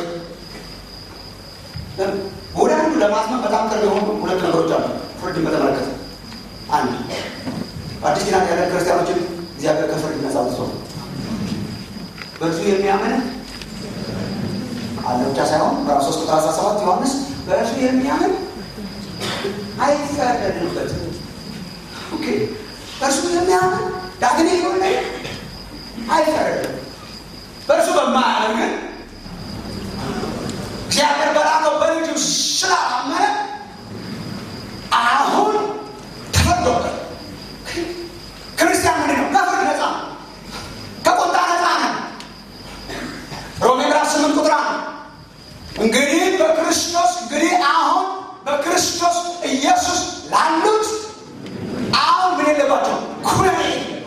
ወደ አንዱ ለማስመን በጣም ቅርብ የሆኑ ሁለት ነገሮች አሉ። ፍርድን በተመለከተ አንድ በአዲስ ኪዳን ያለ ክርስቲያኖችን እግዚአብሔር ከፍርድ ነጻ አውጥቷል። በእርሱ የሚያምን አለ ብቻ ሳይሆን ምዕራፍ ሶስት ቁጥር አስራ ሰባት ዮሐንስ በእርሱ የሚያምን አይፈረድበትም። ኦኬ በእርሱ የሚያምን ዳግም የሆነ አይፈረድም። በእርሱ በማያምን ግን እግዚአብሔር በላከው በልጁ ስላላመነ አሁን ተፈርዶበት ክርስቲያን ምንድን ነው? ከፍርድ ነፃ ነው። ከቁጣ ነፃ ነው። ሮሜ ምዕራፍ ስምንት ቁጥር አንድ እንግዲህ በክርስቶስ እንግዲህ አሁን በክርስቶስ ኢየሱስ ላሉት አሁን ምን የለባቸው ኩነኔ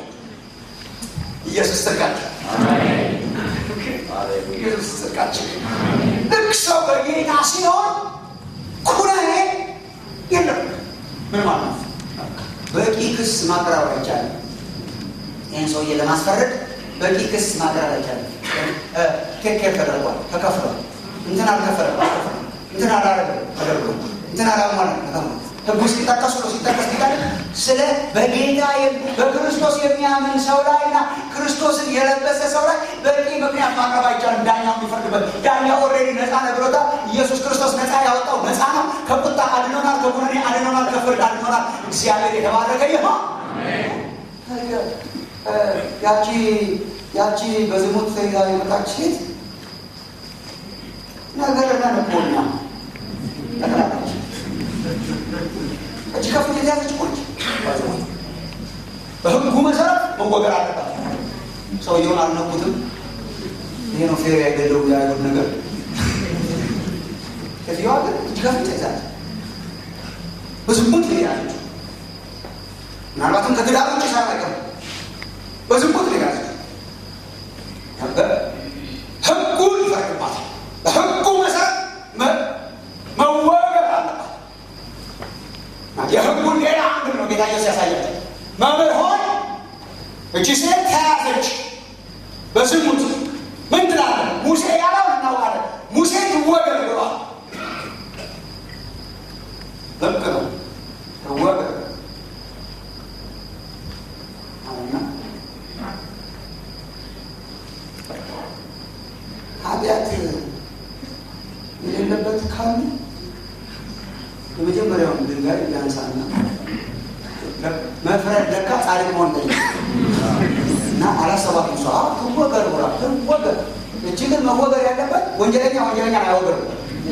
ኢየሱስ ጽድቃቸው ኢየሱስ ጽድቃቸው ልክ ሰው በጌታ ሲሆን ኩነኔ የለም ምን ማለት ነው በቂ ክስ ማቅረብ አይቻልም ይህን ሰውዬ ለማስፈረድ በቂ ክስ ማቅረብ አይቻልም ቴኬር ተደርጓል ተከፍሏል እንትን አልከፈለም አልከፈለም እንትን አላረገም ተደርጎ እንትን አላሟላ ተከፍሏል ህጉ ሲጠቀሱ ነው ሲጠቀስ ይላል ስለ በጌታ በክርስቶስ የሚያምን ሰው ላይ እና ክርስቶስን የለበሰ ሰው ላይ በቂ ምክንያት ማቅረብ አይቻልም ዳኛው የሚፈርድበት ዳኛው ኦልሬዲ ነፃ ነግሮታል ኢየሱስ ክርስቶስ ነፃ ያወጣው ነፃ ነው ከቁጣ አድኖናል ከኩነኔ አድኖናል ከፍርድ አድኖናል እግዚአብሔር የተባረከ ይሆን ያቺ ያቺ በዝሙት ተይዛ የመጣች ሴት ነገር ነንኮኛ ጠቅላለች እጅ ከፍት የተያዘች ቆች በህጉ መሰረት መወገር አለባት ሰውየውን አልነኩትም ይሄ ነው ፌር አይደለው ያሉት ነገር ከዚያዋ ግን እጅ ከፍት ተይዛለች በዝሙት ተያዘች ምናልባትም ከትዳር ውጭ ሳይቀር በዝሙት ተያዘች ህጉ ይፈርድባታል በህጉ መሰረት መወገር አለባት የህጉን ሌላ አንድ ነው ጌታ ኢየሱስ ያሳያል መምህር ሆይ እቺ ሴት ተያዘች በዝሙት ምን ትላለህ ሙሴ ያለው እናውቃለን ሙሴ ትወገር ብሏል ልክ ነው ትወገር አሁና ኃጢአት የሌለበት ካሉ የመጀመሪያውን ድንጋይ ያንሳና መፍረድ ለካ ጻድቅ መሆን ጠይቅ እና አላሰባትም ሰ ትወገር ብላ ትወገር እጅ ግን መወገር ያለበት ወንጀለኛ ወንጀለኛ አይወገር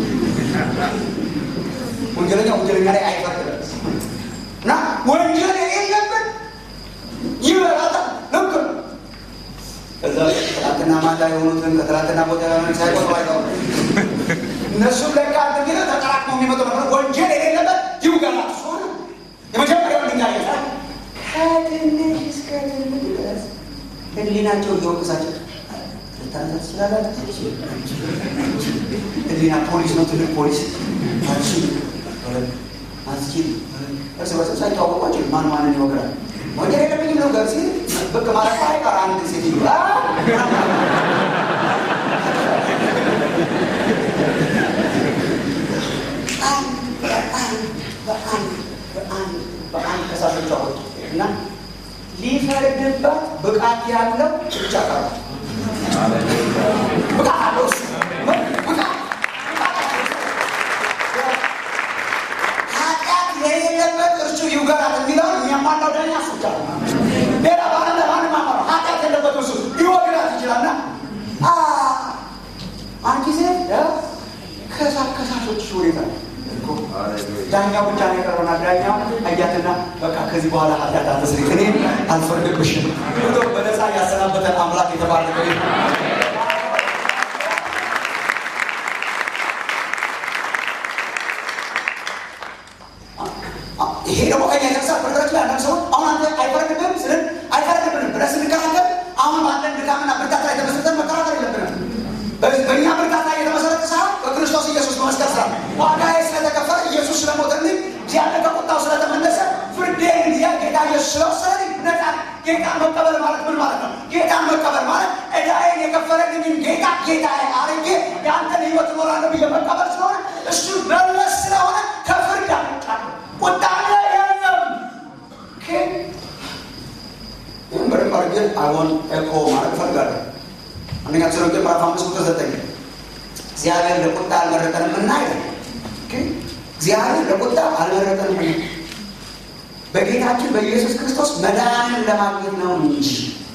ወንጀለኛ ወንጀለኛ ላይ አይፈርድም እና ወንጀል የሌለበት ይበላታል ልክ ነው ከዛ ትናንትና ማታ የሆኑትን ከትናንትና ቦታ ለሆነ ሳይቆጥሩ አይተው እነሱም ለካ እንግዲህ ተጠራቅሞ የሚመጡ ነበር ወንጀል የሌለበት ይውገላል እሱ የመጀመሪያው ድንጋይ ይዛ ከትንሽ እስከ ትልቅ ድረስ ህሊናቸው እየወቀሳቸው ልታነሳ ትችላላችሁ ህሊና ፖሊስ ነው ትልቅ ፖሊስ አልችል አልችል እርስ በርስ ሳይተዋወቋቸው ማን ማንን ይወግራል ወንጀል የለብኝም ነው ገር ሲል ብቅ ማለት አይቀር አንድ ሴትዮ በአንድ ከሳሾች አወጡ እና ሊፈርድባት ብቃት ያለው ብቻ ቀረ ብቃት አለው እሱ ኃጢአት የሌለበት እርሱ ይውገራት የሚለው የሚያሟላው ዳኛ እሱ ብቻ ሌላ ባለ ለማንም አማራ ኃጢአት የለበት እርሱ ሊወግራት ይችላልና አንቺ ሴት ከሳሾች ሁኔታ ዳኛው ብቻ ነው የቀረውና ዳኛው አያትና በቃ ከዚህ በኋላ ኃጢአት አትስሪ እኔ አልፈርድብሽም ብሎ በነፃ ያሰናበተን አምላክ የተባረከ ይሄ ደግሞ ከኛ የተነሳ ፍርድረች ላይ አንዳንድ ሰዎች አሁን አንተ አይፈረድብህም ስልን አይፈረድብንም ብለህ ስንከራከር አሁን ባለን ድካምና ብርታት ላይ ተመስርተን መከራከር የለብንም በእኛ ብርታት ላይ የተመሰረተ ሳይሆን በክርስቶስ ኢየሱስ በመስቀል ስራ ዋጋዬ ስለተከፈለ ኢየሱስ ስለሞተልኝ እግዚአብሔር ከቁጣው ስለተመለሰ ፍርዴን ጊዜ ጌታ ኢየሱስ ስለወሰደልኝ ነፃ ጌታን መቀበል ማለት ምን ማለት ነው? ጌታን መቀበል ማለት ዕዳዬን የከፈለልኝን ጌታ ጌታ አርጌ የአንተን ህይወት እኖራለሁ ብዬ መቀበል ስለሆነ እሱ መለስ ስለሆነ ከፍርድ አመልጣለሁ። ቁጣ ላይ የለም። ይህም በደንብ አድርጌ አሁን ኤኮ ማለት እፈልጋለሁ። አንደኛ ተሰሎንቄ ምዕራፍ አምስት ቁጥር ዘጠኝ እግዚአብሔር ለቁጣ አልመረጠንም እና ይላል እግዚአብሔር ለቁጣ አልመረጠንም። በጌታችን በኢየሱስ ክርስቶስ መዳንን ለማግኘት ነው እንጂ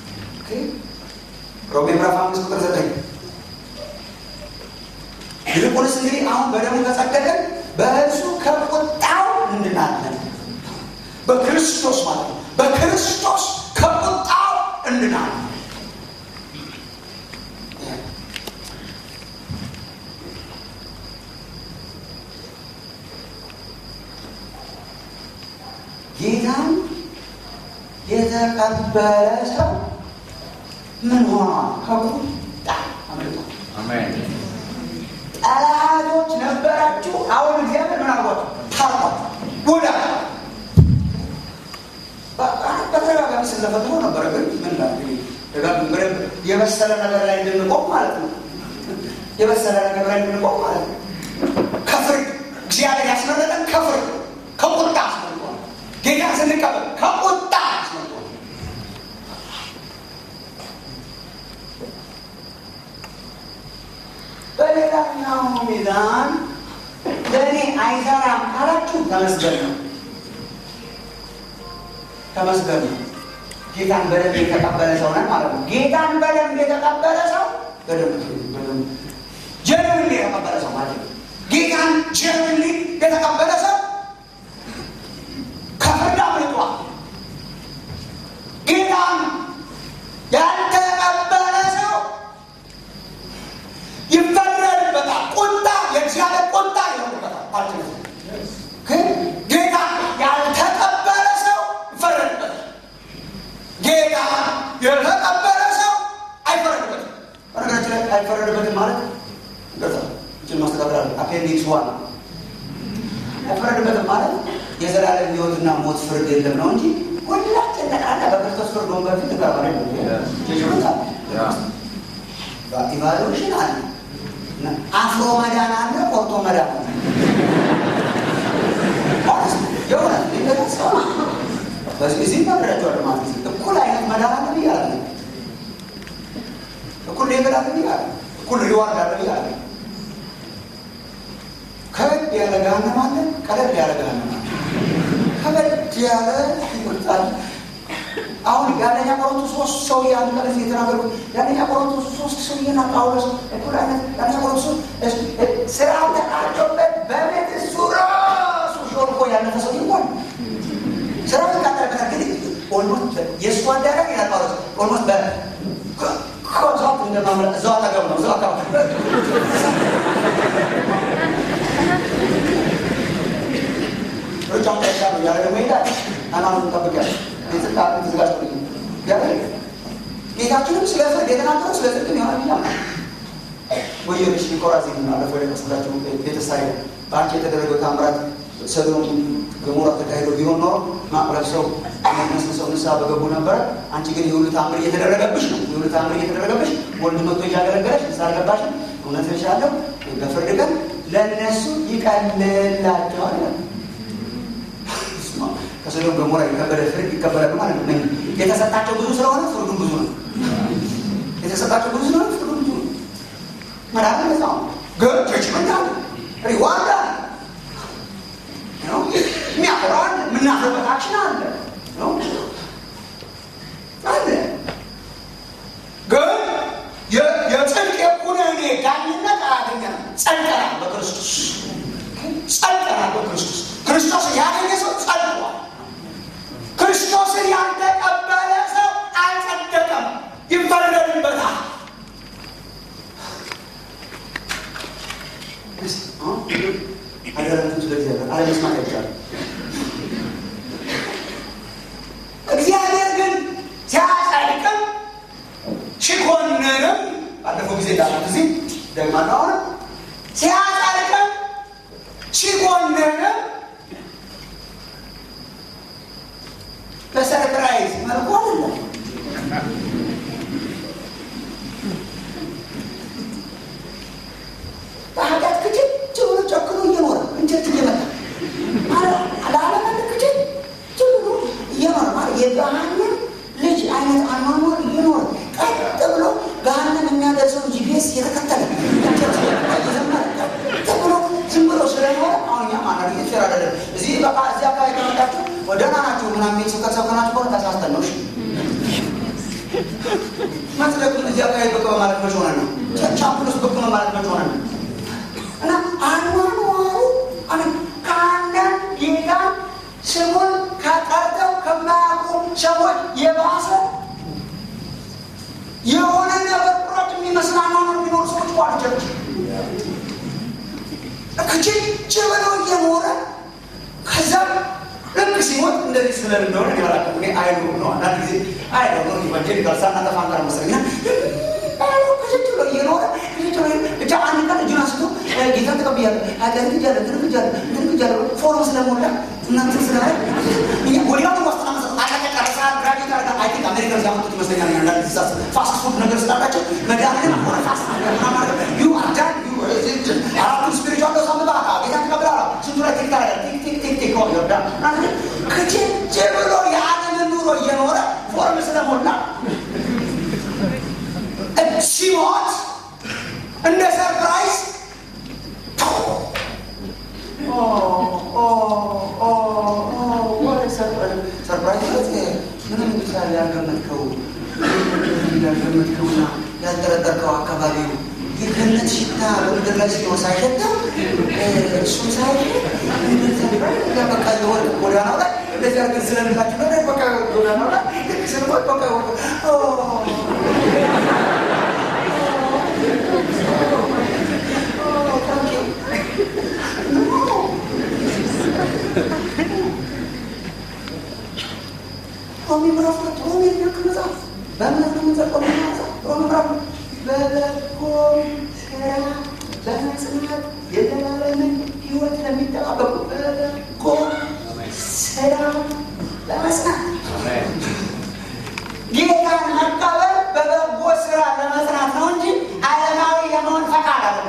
ሮሜ ምዕራፍ አምስት ቁጥር ዘጠኝ ይልቁንስ እንግዲህ አሁን በደሙ ከጸደቅን በእርሱ ከቁጣው እንድናለን። በክርስቶስ ማለት ነው። በክርስቶስ ከቁጣው እንድናለን። ጌታን የተቀበለ ሰው ምን ሆኗል? ከቁጣ አመልጧል። ጠላቶች ነበራችሁ። አሁን እግዚአብሔር ምን አርጓቸው? ታርቋል። ወዳ በተደጋጋሚ ስለፈትኖ ነበረ። ግን ምን በደንብ የበሰለ ነገር ላይ እንድንቆም ማለት ነው። የበሰለ ነገር ላይ እንድንቆም ማለት ነው። ከፍርድ እግዚአብሔር ያስመረጠን ከፍርድ ከቁጣ አስመልጧል። ጌታ ስንቀበል ከቁጣ አስመልጧል። በሌላኛው ሚዛን ለእኔ አይሰራም ካላችሁ ተመስገን ነው። ተመስገን ነው። ጌታን በደንብ የተቀበለ ሰው ነን ማለት ነው። ጌታን በደንብ የተቀበለ ሰው በደንብ ጀንብን የተቀበለ ሰው ማለት ነው። ጌታን ጀንብን የተቀበለ ሰው ከፍርድ አምልጧል። ጌታን ያልተቀበለ ሰው ይፈረድበታል። ቁጣ የእግዚአብሔር ቁጣ ይሆንበታል ማለት ነው። ግን ጌታ ያልተቀበለ ሰው ይፈረድበታል። ጌታ የተቀበለ ሰው አይፈረድበትም። በነገራችን ላይ አይፈረድበትም ማለት ገዛ እችን ማስተካከል አለ። አፔንዲክስ ዋን አይፈረድበትም ማለት የዘላለም ሕይወትና ሞት ፍርድ የለም ነው እንጂ ሁላችን ጠቅላላ በክርስቶስ ፍርድ ወንበር ፊት ተቀባሪ ኢቫሉሽን አለ። አፍሮ መዳን አለ፣ ቆርጦ መዳን አለ። የእውነት ሊገለጸው በዚህ ጊዜ ታብራቸዋል ማለት ነው። እኩል አይነት መዳን አለ ብዬ አለ እኩል ሌብል አለ ብዬ አለ እኩል ሪዋርድ አለ ብዬ አለ ከበድ ያለ ገሃነም አለ፣ ቀለል ያለ ገሃነም አለ። ከበድ ያለ ይወጣል። አሁን የአንደኛ ቆሮንቶስ ሶስት ሰው አንድ ቀን የተናገርኩት የአንደኛ ቆሮንቶስ ሶስት ሰውዬና ጳውሎስ እኩል አይነት የአንደኛ ቆሮንቶስ ስራ ተቃርቶበት በቤት እሱ ራሱ ሾልኮ ያለፈ ሰው ይሆን ስራ ተቃጠለበት ግን ኦልሞስት የእሱ አዳራሽ ይላል ጳውሎስ ኦልሞስት በኮዛት እንደማምለጥ እዛው አጠገብ ነው እዛው አካባቢ ሩጫውን ጠሻ ነው ያለ ደግሞ ይላል ሃይማኖቱን ጠብቅ ያለ ተዘጋጅ ያለ ጌታችንም ስለ ፍርድ የተናገረው ስለ ጽድቅ የሆነ ሚላ ወዮልሽ ኮራዚን አለፈ የቀስላቸው ቤተሳይ በአንቺ የተደረገው ታምራት ሰዶም ገሞራ ተካሂዶ ቢሆን ኖሮ ማቅረብ ሰው መስል ሰው ንስሐ በገቡ ነበረ። አንቺ ግን የሁሉ ታምር እየተደረገብሽ ነው። የሁሉ ታምር እየተደረገብሽ ወንድ መጥቶ እያገለገለሽ ንስሐ አልገባሽም። እውነት እልሻለሁ በፍርድ ቀን ለእነሱ ይቀልላቸዋል። ከሰዶም ገሞራ የከበደ ፍርድ ይቀበላሉ ማለት ነው። የተሰጣቸው ብዙ ስለሆነ ፍርዱን ብዙ ነው። የተሰጣቸው ብዙ ስለሆነ ፍርዱን ብዙ ነው። መዳን ነፃ ግን ጀጅመንት አለ፣ ሪዋርድ አለ፣ የሚያፈራ አለ፣ የምናፍርበት አክሽን አለ አለ። ግን የጽድቅ የኩነኔ ዳኝነት አያገኘንም። ጸድቀናል በክርስቶስ ጸድቀናል በክርስቶስ ክርስቶስ ያገኘ ሰው ጸድቋል። ክርስቶስን ያልተቀበለ ሰው አልጸደቀም፣ ይፈረድበታል። አደረቱን ስለ እግዚአብሔር አለመስማት አይቻልም። እግዚአብሔር ግን ሲያጸድቅም ሲኮንንም ባለፈው ጊዜ እንዳሉት እዚህ ደግማለሁ አሁን ሲያጸድቅም ሲኮንንም በሰርፕራይዝ መልኩ አይደለም። በኃጢአት ክችች ብሎ ጨክኖ እየኖረ እንጨት እየመታ በቃ እዚህ አካባቢ ከመጣችሁ ደህና ናችሁ ምናምን የሚል ስብከት ሰብከናችሁ ከሆነ ተሳስተን ነው። እሺ መጽደቅም እዚህ አካባቢ ብቅ በማለት መች ሆነ ነው። ቻምፕሎስ ብቅ በማለት መች ሆነ ነው። እና አኗኗሩ አሜን ከአንዳንድ ጌታ ስሙን ከጠርተው ከማያውቁ ሰዎች የባሰ የሆነ ነገር ቁረጥ የሚመስል አኗኗር የሚኖሩ ሰዎች ቋልቸች ክችች ብለው እየኖረ ከዛም ልክ ሲሞት እንደዚህ ስለን እንደሆነ ይበላል። እኔ አይሉ ነው አንዳንድ ጊዜ አይሉ ነው ኢቫንጀሊካል ሳናጠፋ አንቀር መሰለኝ ክችች ብሎ እየኖረ ብቻ አንድ ቀን እጁን አንስቶ ጌታን ተቀብያለሁ ኃጢአት ክጃለሁ እንትን ክጃለሁ እንትን ክጃለሁ ፎርም ስለሞላ እናንትን ስላለ ወዲያውኑ ዋስትና መስጠት አለቀ ጨረሳ ግራጁዌት አደረገ አይ ቲንክ አሜሪካ ሲያመጡት ይመስለኛል አንዳንድ ሳ ፋስት ፉድ ነገር ስላላቸው መድኃኒትም ሆነ ፋስት ዩ አር ዳን አራቱን ስፒሪቹዋል ዶስ አምጣ ጌታን ተቀብላላ ስንቱ ላይ ቲክ ታደርጋለህ ቲክ ቲክ ቲክ ቲክ ይወዳ ክችች ብሎ የዓለምን ኑሮ እየኖረ ፎርም ስለሞላ ሲሞት እንደ ሰርፕራይዝ ሰርፕራይዝ ምንም ምሳሌ ያልገመትከው ያልገመትከውና ያልጠረጠርከው አካባቢው የገነት ሽታ በምድር ላይ ሲሆን ሳይሸተው እሱም ሳይ በቃ የወርቅ ጎዳናው ላይ እንደዚህ አድርገን ስለምላችሁ ነገር በቃ ጎዳናው ላይ ስንወጥ በቃ ሮሚ ምዕራፍ ሁለት ሮሚ ልክ መጽሐፍ በእምነት ነው የምንጸድቀው። መጽሐፍ ሮሚ ምዕራፍ በበጎም ስራ በመጽናት የዘላለምን ሕይወት ለሚጠባበቁ በበጎ ስራ ለመጽናት ጌታን መቀበል በበጎ ስራ ለመጽናት ነው እንጂ ዓለማዊ የመሆን ፈቃድ አለ።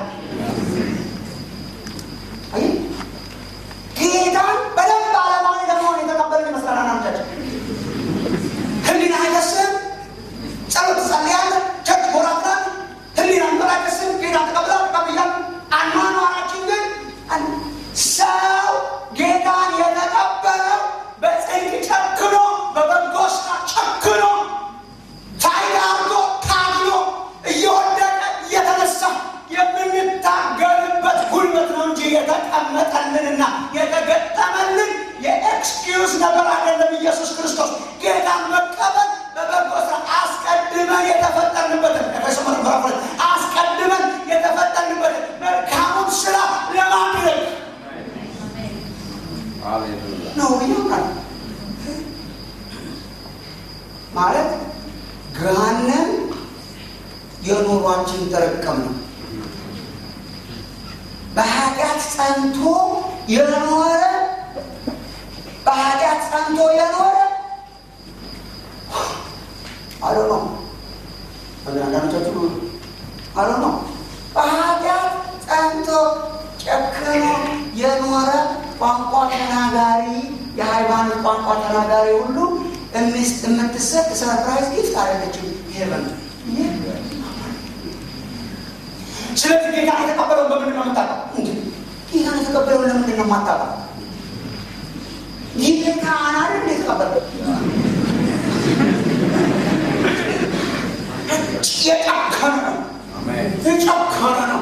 ጌታን በደንብ ዓለማዊ ለመሆን የተቀበልን ይመስላል አንዳንዶቻችን። ህሊና አይከስም፣ ጸሎት ትጸልያለህ፣ ቸርች ጎራ ትላለህ። ህሊና እንበላ አይከስም፣ ጌታ ተቀብላ ተቀብያል። አኗኗራችን ግን ሰው ጌታን የተቀበለው በጽድቅ ጨክኖ በበጎ ስራ ጨክኖ ፋይዳ አድርጎ ታግሎ እየወደቀ እየተነሳ የምንታገልበት ጉልበት ነው እንጂ የተቀመጠልንና የተገጠመልን የኤክስኪውዝ ነገር አይደለም። ኢየሱስ ክርስቶስ ጌታን መቀበል በበጎ ስራ አስቀድመን የተፈጠርንበትን ኤፌሶን ምዕራፍ ሁለት አስቀድመን የተፈጠርንበትን መልካሙን ስራ ለማድረግ ነው ብያምናል። ማለት ገሃነም የኑሯችን ተረቀም ነው። በኃጢአት ጸንቶ የኖረ በኃጢአት ጸንቶ የኖረ አሎ ነው አንዳንዶቻችሁ አሎ ነው በኃጢአት ጸንቶ ጨክኖ የኖረ ቋንቋ ተናጋሪ የሃይማኖት ቋንቋ ተናጋሪ ሁሉ የምትሰጥ ሰርፕራይዝ ጊፍት አለችም ሄቨን ስለዚህ ጌታ የተቀበለውን በምንድን ነው የምታውቀው? ጌታን የተቀበለውን ለምንድን ነው የማታውቀው? ጌታ አናል እንደ የተቀበለው የጨከነ ነው የጨከነ ነው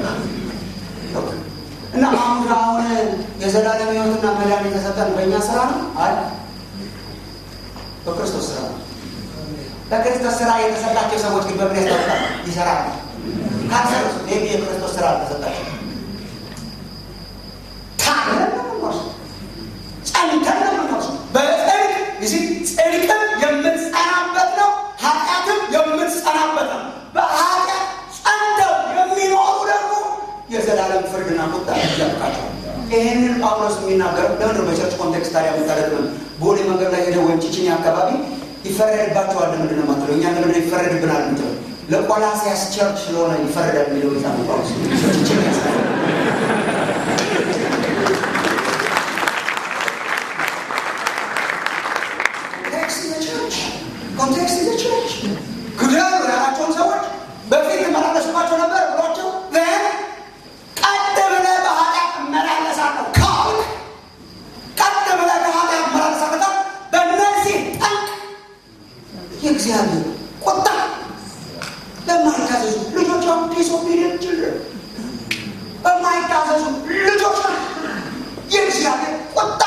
እና አሁን አሁን የዘላለም ሕይወትና መዳን የተሰጠን በእኛ ስራ ነው አይ በክርስቶስ ስራ ነው። በክርስቶስ ስራ የተሰጣቸው ሰዎች ግን በምን ያስታውቃል? ይሰራሉ። ካንሰር ሜቢ የክርስቶስ ስራ አልተሰጣቸው። ታግለን ነው የምንወርሰው፣ ጸንተን ነው የምንወርሰው። በጽድቅ እዚህ ጽድቅም የምትጸናበት ነው፣ ኃጢአትም የምትጸናበት ነው። በኃጢአት ጸንተው የሚኖሩ ደግሞ የዘላለም ፍርድና ቁጣ ይጠብቃቸዋል። ይህንን ጳውሎስ የሚናገረው ለምንድን ነው በቸርች ኮንቴክስት ታዲያ የምታደርግ ቦሌ መንገድ ላይ ሄደ ወይም ቺቺኒ አካባቢ ይፈረድባቸዋል ለምንድን ነው የማትለው? እኛ ለምንድን ነው ይፈረድብናል የምትለው? ለቆላሲያስ ቸርች ስለሆነ ይፈረዳል የሚለው ጌታ ነው ጳውሎስ ቺቺኒ ያስታል ኮንቴክስት ዘ ቸርች ግደሉ ያላቸውን ሰዎች በፊት መላለስባቸው ነበር ብሏቸው ቀጥ ብለህ በኃጢአት እመላለሳለሁ ካልክ ቀጥ የእግዚአብሔር ቁጣ ለማይታዘዙ ልጆች አሁን ዲስኦቢዲየንት ችልድረን በማይታዘዙ ልጆች ላይ የእግዚአብሔር ቁጣ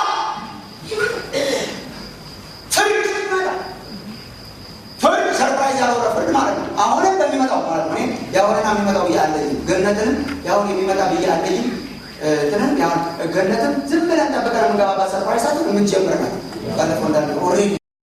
ፍርድ ይመጣል። ፍርድ ሰርፕራይዝ ያልሆነ ፍርድ ማለት ነው። አሁንም በሚመጣው ማለት ነው። እኔ የአሁንና የሚመጣው ብዬ አለኝም። ገነትንም የአሁን የሚመጣ ብዬ አለኝም። እንትንም ያሁን ገነትም ዝም ብለን ጠብቀን የምንገባባት ሰርፕራይዝ ሳት የምንጀምር ናት። ባለፈው እንዳለ ኦልሬዲ